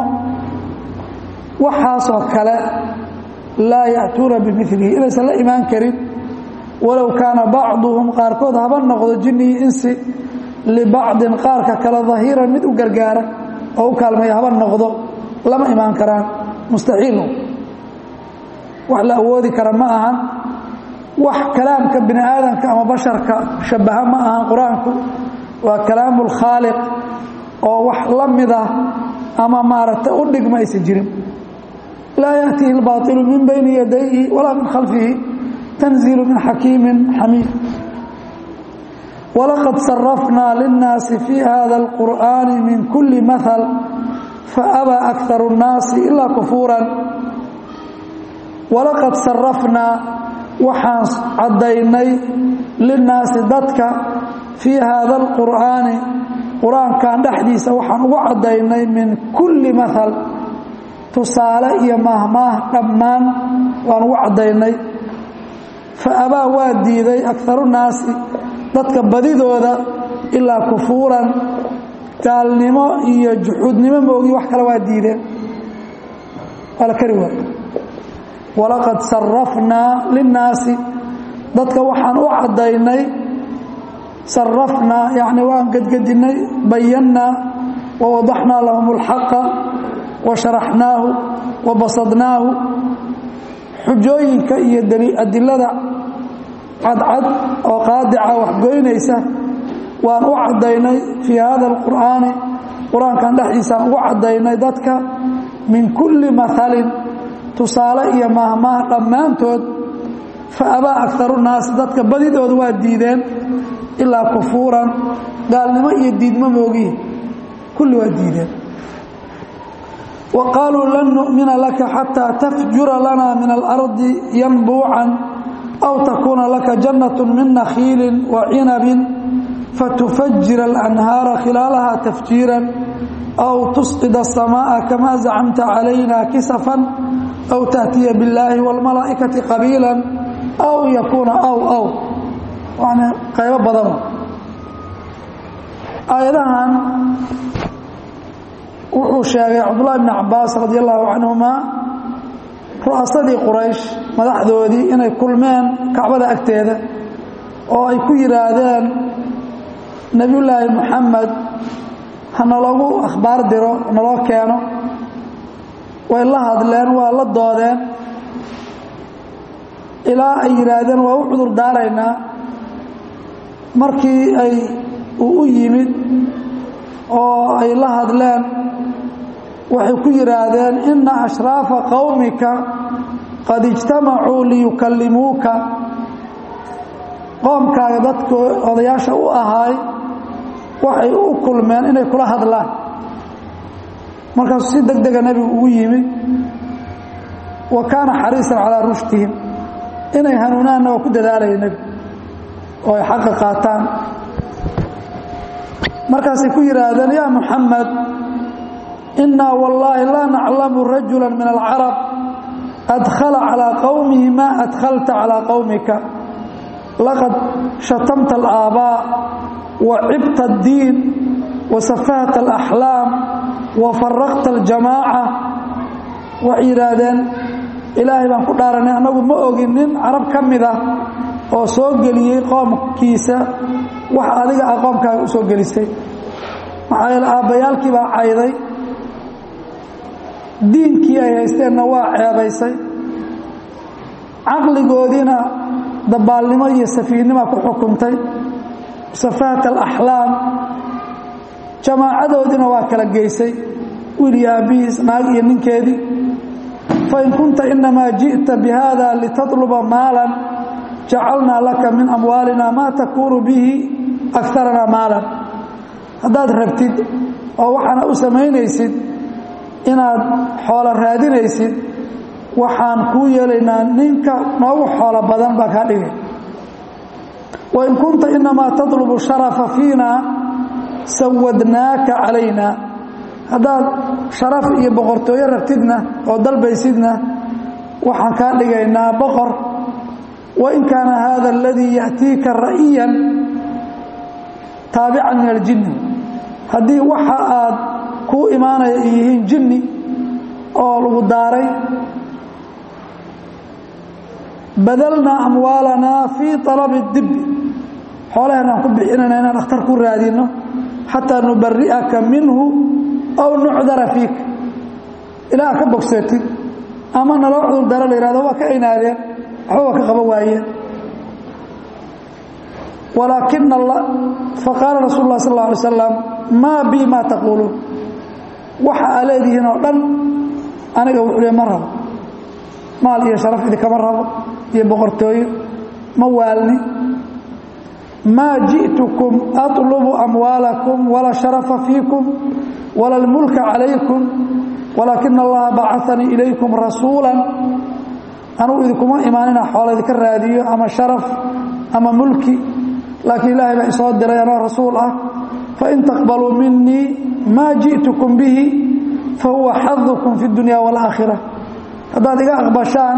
[SPEAKER 1] waxaasoo kale laa ya'tuuna bimilihi inaysan la imaan karin walow kaana bacduhum qaarkood haba noqdo jinni iyo insi libacdin qaarka kale dahiiran mid u gargaara oo u kaalmaya haba noqdo lama imaan karaan mustaxiilo wax la awoodi kara ma ahan wax kalaamka bini aadamka ama basharka shabaha ma ahan qur-aanku waa kalaamu lkhaaliq oo wax la mid ah ama maaragtay u dhigma aysan jirin laa yaأtihi اlbaطilu min bayni yadayhi walaa min khalfihi tanziilu min xakiimi xamiid walaqad sarafnaa linnaasi fii hada اlqur'ani min kuli mahal faabaa akharu الnaasi ilaa kufuuran walaqad sarafnaa waxaan caddaynay linnaasi dadka fii haada alqur'aani qur-aankan dhexdiisa waxaan ugu caddaynay min kulli mahal tusaale iyo mahmaah dhammaan waan ugu caddaynay fa abaa waa diiday akaru naasi dadka badidooda ilaa kufuuran gaalnimo iyo juxuudnimo moogi wax kale waa diideen waa la kari waay walaqad sarafnaa linnaasi dadka waxaan u caddaynay sarafnaa yacni waan gedgedinnay bayannaa wa wadaxnaa lahum اlxaqa wa sharaxnaahu wa basadnaahu xujooyinka iyo adilada cadcad oo qaadica waxgoynaysa waan u caddaynay fii hada alqur'aani qur-aankan dhexdiisaan ugu caddaynay dadka min kulli mahalin tusaale iyo mahmaah dhammaantood fa abaa akaru naasi dadka badidooda waa diideen ilaa kufuuran gaalnimo iyo diidmo moogihi kulli waa diideen wa qaaluu lan nu'mina laka xataa tafjura lana min alardi yanbuucan aw takuuna laka jannat min nakhiilin wa cinabin fatufajira alanhaara khilaalaha tafjiiran aw tusqid aلsamaaءa kama zacamta calayna kisafan aw taأtiya biاllaahi wاlmalaa'ikati qabiila aw yakuuna aw aw yani qaybo badan aayadahan wuxuu sheegay cabdullahi bn cabaas radi allahu canhuma ru'asadii quraysh madaxdoodii inay kulmeen kacbada agteeda oo ay ku yidhaahdeen nebiyullaahi moxamed ha naloogu akhbaar diro naloo keeno way la hadleen waa la doodeen ilaa ay yidhaahdeen waa u cudur daaraynaa markii ay uu u yimid oo ay la hadleen waxay ku yidhaahdeen inna ashraafa qowmika qad ijtamacuu liyukallimuuka qoomkaaga dadka odayaasha u ahaay waxay u kulmeen inay kula hadlaan markaasuu si deg dega nebigu ugu yimid wa kaana xariisan calaa rushtihim inay hanuunaanna waa ku dadaalaya nebigu oo ay xaqa qaataan markaasay ku yidhaahdeen yaa muxamed innaa wallaahi laa naclamu rajula min alcarab adkhala calaa qowmihi maa adkhalta calaa qowmika laqad shatamta alaabbaa wa cibta addiin wa safahta alaxlaam wa faraqta aljamaaca waxay yidhaahdeen ilaahay baan ku dhaaranay annagu ma ogin nin carab ka mid ah oo soo geliyey qoomkiisa wax adiga ah qoomkaaga u soo gelisay maxaa yeele aabbayaalkii baa cayday diinkii ay haysteenna waa ceebaysay caqligoodiina dabaalnimo iyo safiihnima ku xukuntay safahat alaxlaam jamaacadoodiina waa kala geysay wiil iyo aabbihiis naag iyo ninkeedii fain kunta inamaa ji'ta bihada litatluba maalan jacalnaa laka min amwaalina maa takuunu bihi akaranaa maalan haddaad rabtid oo waxaana u samaynaysid inaad xoolo raadinaysid waxaan kuu yeelaynaa ninka noogu xoolo badan baa kaa dhigay wain kunta inamaa tatlubu sharafa fiina sawadnaaka calayna haddaad sharaf iyo boqortooyo rabtidna oo dalbaysidna waxaan kaa dhigaynaa boqor wain kaana hada aladii ya'tiika ra'iyan taabican min aljinni haddii waxa aad kuu imaanaya ay yihiin jinni oo lagu daaray badalnaa amwaalanaa fii alabi dibi xoolaheenaan ku bixinayna inaan dhakhtar ku raadinno xataa nubari'aka minhu aw nucdara fiika ilaa ka bogsootid ama naloo cudur daro la yihahdo waa ka aynaadeen waxba waa ka qaban waayeen walaakina faqaala rasul lah sal alay slam maa bi ma taquuluun waxa aa leedihiin oo dhan aniga wuxuu ma rabo maal iyo sharaf idinkama rabo iyo boqortooyo ma waalni maa ji'tukum aطlubu amwaalakum walaa sharafa fiikum wala اlmulka calaykum walaakina allaha bacanii ilaykum rasuula anugu idinkuma imaanina xoola idinka raadiyo ama sharaf ama mulki laakiin ilaahay baa isoo diray anoo rasuul ah fain taqbaluu minii maa ji'tukum bihi fahuwa xadukum fi اdunya wاlaakhira haddaad iga aqbashaan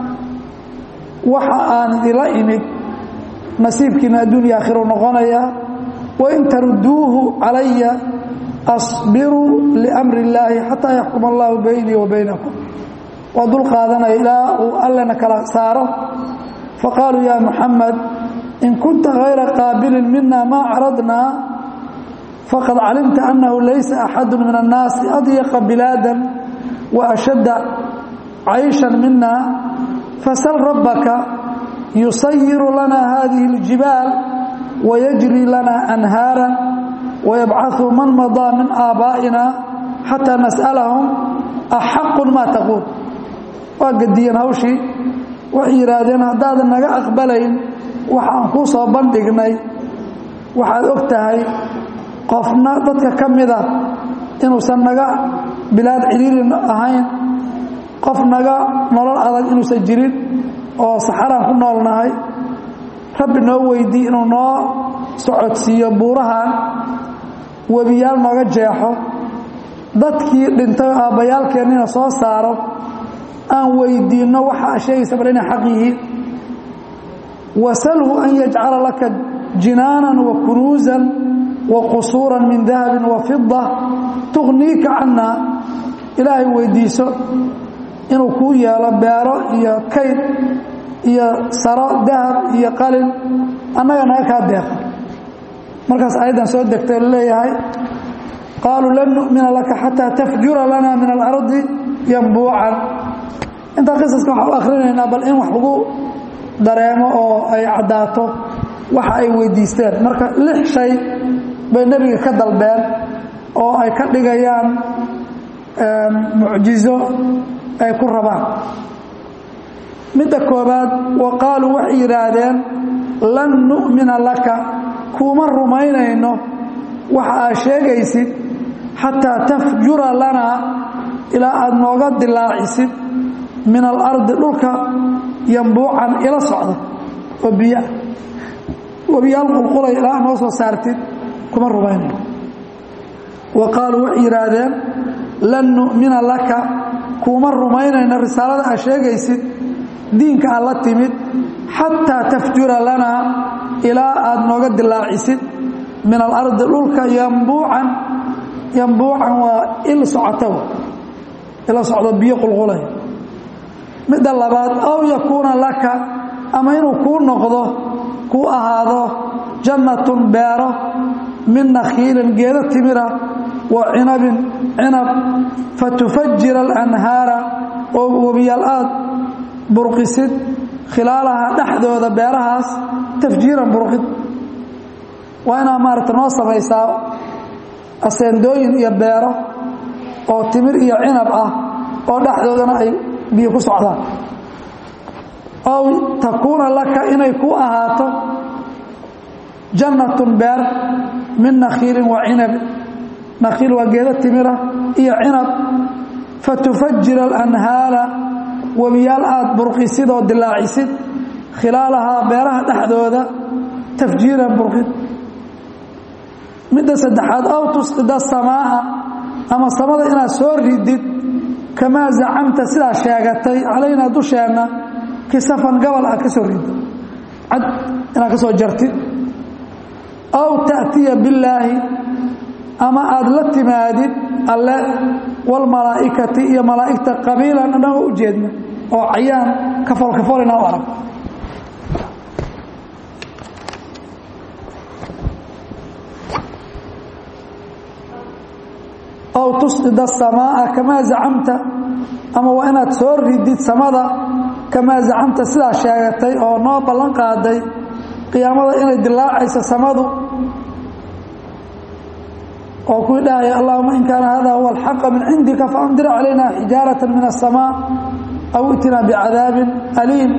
[SPEAKER 1] waxa aan idila imid nasiibkiina adduunya aakhiru noqonaya wain taruduuhu calaya asbiruu liamri اllaahi xataa yaxkuma allahu baynii wa baynakum waa dul qaadanaya ilaa uu allena kala saaro faqaaluu ya muxamed in kunta hayra qaabilin mina maa caradnaa faqad calimta annahu laysa axadu min annaasi adyaqa bilaadan wa ashadda cayshan mina fasal rabbaka yusayiru lana hadihi اljibaal wayajri lana anhaara wayabcaثu man madaa min aabaa'ina xataa nas'alahum axaqu ma taquul waa gediyeen hawshii waxay yidhaahdeen haddaadan naga aqbalayn waxaan kuu soo bandhignay waxaad og tahay qofna dadka ka mida inuusan naga bilaad ciriiri ahayn qof naga nolol adag inuusan jirin oo saxaraan ku noolnahay rabbi noo weydii inuu noo socodsiiyo buurahan webiyaal nooga jeexo dadkii dhintay aabbayaalkeennina soo saaro aan weydiinno waxa sheegaysa bal inay xaq yihiin wasalhu an yajcala laka jinaanan wa kunuusan wa qusuuran min dahabin wa fida tuqniika cannaa ilaahay weydiiso inuu kuu yeelo beero iyo kayd iyo saro dahab iyo qalin annaga naga kaa deeqa markaas ayaddan soo degtay oo laleeyahay qaaluu lan nu'mina laka xataa tafjura lana min alardi yambuucan intaa qisaska waxaan u akhrinaynaa bal in wax lagu dareemo oo ay caddaato waxa ay weydiisteen marka lix shay bay nebiga ka dalbeen oo ay ka dhigayaan mucjizo ay ku rabaan midda koobaad wa qaaluu waxay yidhaahdeen lan nu'mina laka kuuma rumaynayno waxa aad sheegaysid xataa tafjura lanaa ilaa aada nooga dilaacisid min alardi dhulka yambuucan ila socda oo biya webiyaal qulqulay ilaa noo soo saartid kuma rumaynayo wa qaaluu waxay yidhaahdeen lan nu'mina laka kuuma rumaynayno risaalada aad sheegaysid diinka aad la timid xataa tafjura lanaa ilaa aada nooga dilaacisid min alardi dhulka yambuucan yambuucan waa il socota ila socdo biyo qulqulay midda labaad aw yakuuna laka ama inuu kuu noqdo kuu ahaado jannatun beero min nakhiilin geedo timira wa cinabin cinab fatufajira alanhaara oo webiyaal aad burqisid khilaalaha dhexdooda beerahaas tafjiiran burqid waa inaa maaragta noo samaysaa aseendooyin iyo beero oo timir iyo cinab ah oo dhexdoodana ay biyo ku socdaan ow takuuna laka inay ku ahaato jannatun beer min nakhiilin wa cinabin nakhiil waa geedo timira iyo cinab fatufajira alanhaara webiyaal aada burqisid oo dilaacisid khilaalahaa beeraha dhexdooda tafjiiran burqid midda saddexaad aw tusqida samaa'a ama samada inaad soo ridid kamaa zacamta sidaa sheegatay calaynaa dusheenna kisafan gabal aad ka soo ridid cad inaad ka soo jartid aw ta'tiya billaahi ama aada la timaadid alle walmalaa'ikati iyo malaa'igta qabiilan annagoo u jeedna oo cayaan kafool kafool inaa u arag aw tusqida asamaa'a kamaa zacamta ama waa inaad soo ridid samada kamaa zacamta sidaa sheegatay oo noo ballan qaaday qiyaamada inay dilaacayso samadu oo kuwii dhahaya allahuma in kaana hada huwa alxaqa min cindika faamdir calayna xijaarata min aلsamaa aw itina bicadaabin aliim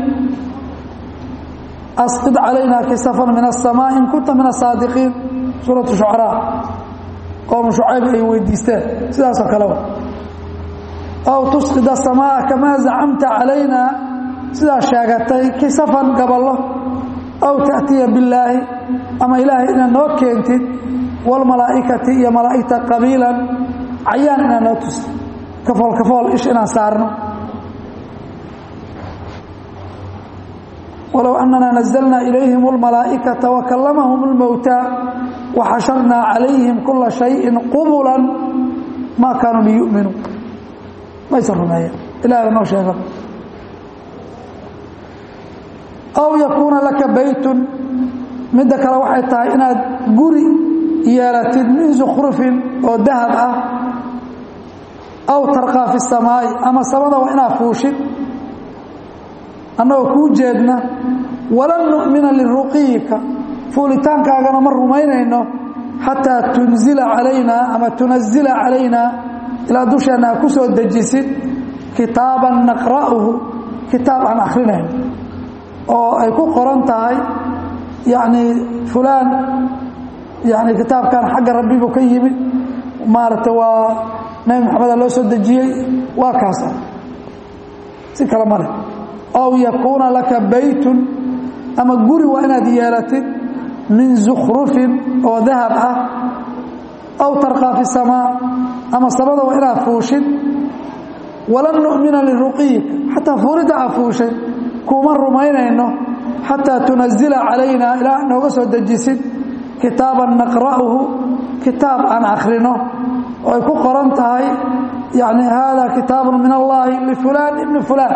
[SPEAKER 1] asqid calayna kisafan min aلsamaa in kunta min asaadiqiin suuratu shucaraa qowmu shucayb ay weydiisteen sidaasoo kaleba aw tusqid aلsamaa kamaa zacamta calayna sidaa sheegatay kisafan gaballo aw taأtiya billaahi ama ilaahay inaad noo keentid wاlmalaa'ikati iyo malaa'igta qabiilan cayaan inaad noo tusta kafool kafool ish inaan saarno walow anana nazlna ilayhim اlmalaa'ikata wakalamahum اlmowtaa waxasharnaa calayhim kula shayin qubula maa kaanuu liyu'minuu maysan rumeeyeen ilahay ba noo sheega aw yakuuna laka baytun midda kale waxay tahay inaad guri yeelatid min zukhrufin oo dahab ah aw tarqaa fi samaa'i ama samada waa inaad fuushid annagoo kuu jeedna walan nu'mina liruqiyika fuulitaankaagana ma rumaynayno xataa tunzila calaynaa ama tunazila calaynaa ilaa dusheenna aad ku soo dejisid kitaaban naqra'uhu kitaab aan akrinayno oo ay ku qoran tahay yacni fulaan yani kitaabkan xagga rabbi buu ka yimid maaragtay waa nebi maxameda loo soo dejiyey waa kaasa si kale male aw yakuuna laka baytun ama guri waa inaad yeelatid min zukhrufin oo dahab ah aw tarqaa fi samaa ama samada waa inaad fuushid walan nu'mina liruqiyik xataa fuulidda aad fuushay kuma rumaynayno xataa tunazila calaynaa ilaa nooga soo dejisid kitaaban naqra'uhu kitaab aan akhrino oo ay ku qoran tahay yani hada kitaabun min allahi lifulaan ibni fulaan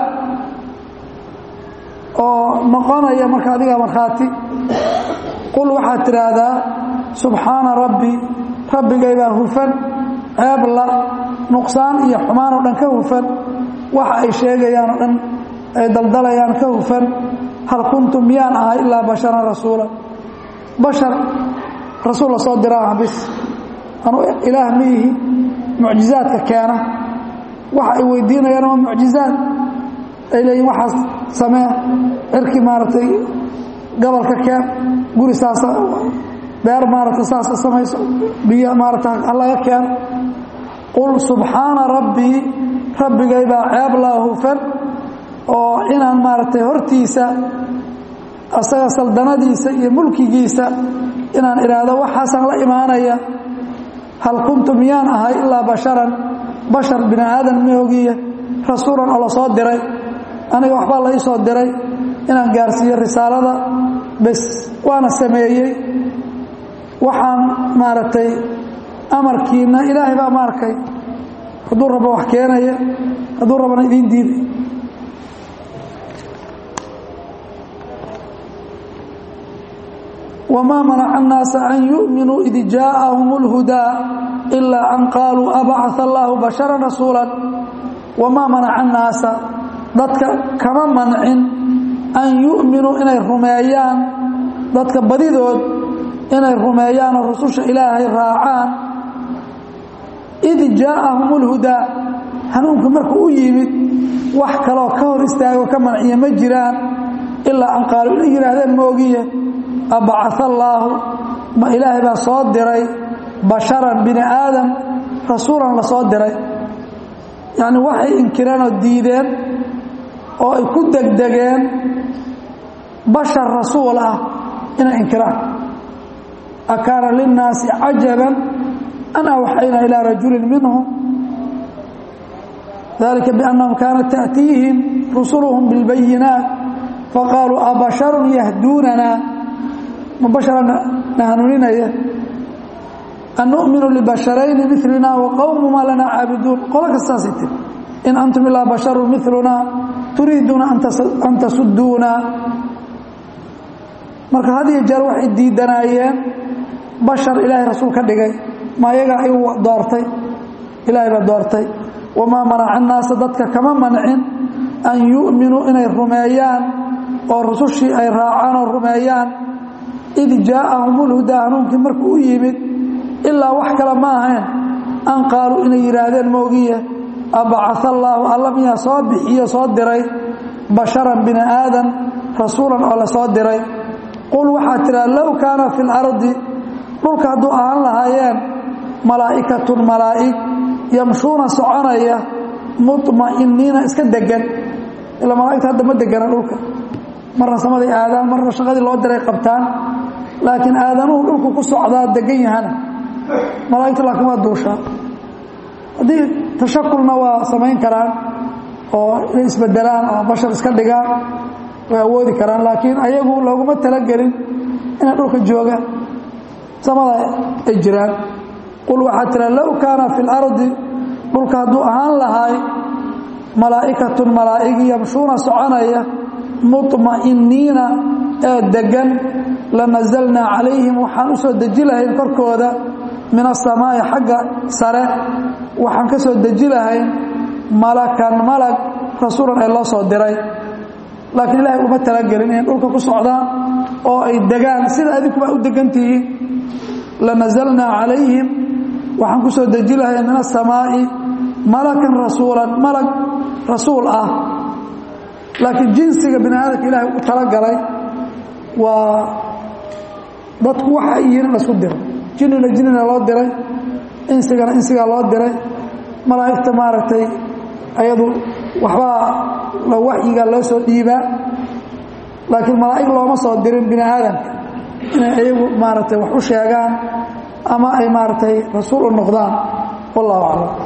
[SPEAKER 1] oo noqonaya marka adiga markhaati qul waxaad tidhaahdaa subxaana rabbi rabbigaybaa hufan ceebla nuqsaan iyo xumaan oo dhan ka hufan waxa ay sheegayaan oo dhan ay daldalayaan ka hufan hal kuntu miyaan ahay ilaa basharan rasuula bashar rasuul la soo diraa bis anu ilaah ma yihi mucjizaadka keena waxa ay weydiinayaan waa mucjizaad ay leeyihin waxaas samee cirki maaragtay gobolka keen guri saasa beer maaragtay saasa samayso biyo maaragta halaga keeno qul subxaana rabbii rabbigaybaa ceeb laa hufan oo inaan maaragtay hortiisa asaga saldanadiisa iyo mulkigiisa inaan idhaahdo waxaasaan la imaanaya hal kuntu miyaan ahay ilaa basharan bashar bini aadan maogiye rasuulan oo la soo diray aniga waxbaa la ii soo diray inaan gaarsiiyo risaalada bes waana sameeyey waxaan maaragtay amarkiina ilaahay baa maarkay hadduu rabo wax keenaya hadduu rabana idiin diiday wma manaca الnaasa an yuؤminuu id jaaءahum اlhudaa ilaa an qaaluu abacث اllahu bashara rasuula wamaa manaca الnaasa dadka kama mancin an yu'minuu inay rumeeyaan dadka badidood inay rumeeyaanoo rususha ilaahay raacaan id jaaءahum اlhudaa hanuunku markuu u yimid wax kaloo ka hor istaago ka manciya ma jiraan ilaa an qaaluu inay yidhaahdeen moogiye abacaa allaahu ma ilaahay baa soo diray basharan bini aadam rasuulan la soo diray yacni waxay inkireen oo diideen oo ay ku degdegeen bashar rasuul ah inay inkiraan akaana linnaasi cajaban an awxayna ilaa rajulin minhum dalika biannahum kaanat ta'tiihim rusuluhum bilbayinaat faqaaluu abasharun yahduunana ma basharana na hanuuninaya an nu'minu libasharayni milina wa qowmuma lana caabiduun qolo kastaasay tiri in antum ilaa basharun miluna turiiduuna an tasuduuna marka had iyo jeer waxay diidanaayeen bashar ilaahay rasuul ka dhigay ma ayagaa igu doortay ilaahay baa doortay wamaa manaca annaasa dadka kama mancin an yu'minuu inay rumeeyaan oo rusushii ay raacaan oo rumeeyaan id jaa'ahum ulhudaa hanuunkii markuu u yimid ilaa wax kale ma ahayn an qaaluu inay yidhaahdeen moogiye abacaa allaahu alla miyaa soo bixiyo soo diray basharan bini aadan rasuulan oo la soo diray qul waxaad tidhaa low kaana fi lardi dhulka hadduu ahaan lahaayeen malaa'ikatun malaa'ig yamshuuna soconaya muطma'iniina iska degan ilaa malaa'igta hadda ma degana dhulka marna samaday aadaan marna shaqadii loo diray qabtaan laakiin aadanuhu dhulku ku socdaa degan yahana malaa'igta laakiin waa duushaa haddii tashakulna waa samayn karaan oo inay isbedelaan oo bashar iska dhigaan way awoodi karaan laakiin ayagu looguma talagelin inay dhulka joogaan samada ay jiraan qul waxaad tira low kaana fi اlardi dhulka hadduu ahaan lahaay malaa'ikatun malaa'igi yamshuuna soconaya muطma'iniina ee degan lanazalnaa calayhim waxaan u soo deji lahayn korkooda min asamaa'i xagga sare waxaan ka soo deji lahayn malakan malag rasuulan ee loo soo diray laakiin ilaahay uma talagelin inay dhulka ku socdaan oo ay degaan sida adinkuba u degan tihiin lanazalnaa calayhim waxaan ku soo deji lahay min asamaa'i malakan rasuulan malag rasuul ah laakiin jinsiga bini aadamka ilaahay u talagalay waa dadku waxa ay yihiin in la isku diro jinnina jinnina loo diray insigana insigaa loo diray malaa'igta maaragtay ayadu waxbaa la waxyigaa loo soo dhiibaa laakiin malaa'ig looma soo dirin bini aadamka inay ayagu maaragtay wax u sheegaan ama ay maaragtay rasuul u noqdaan wallahu aclam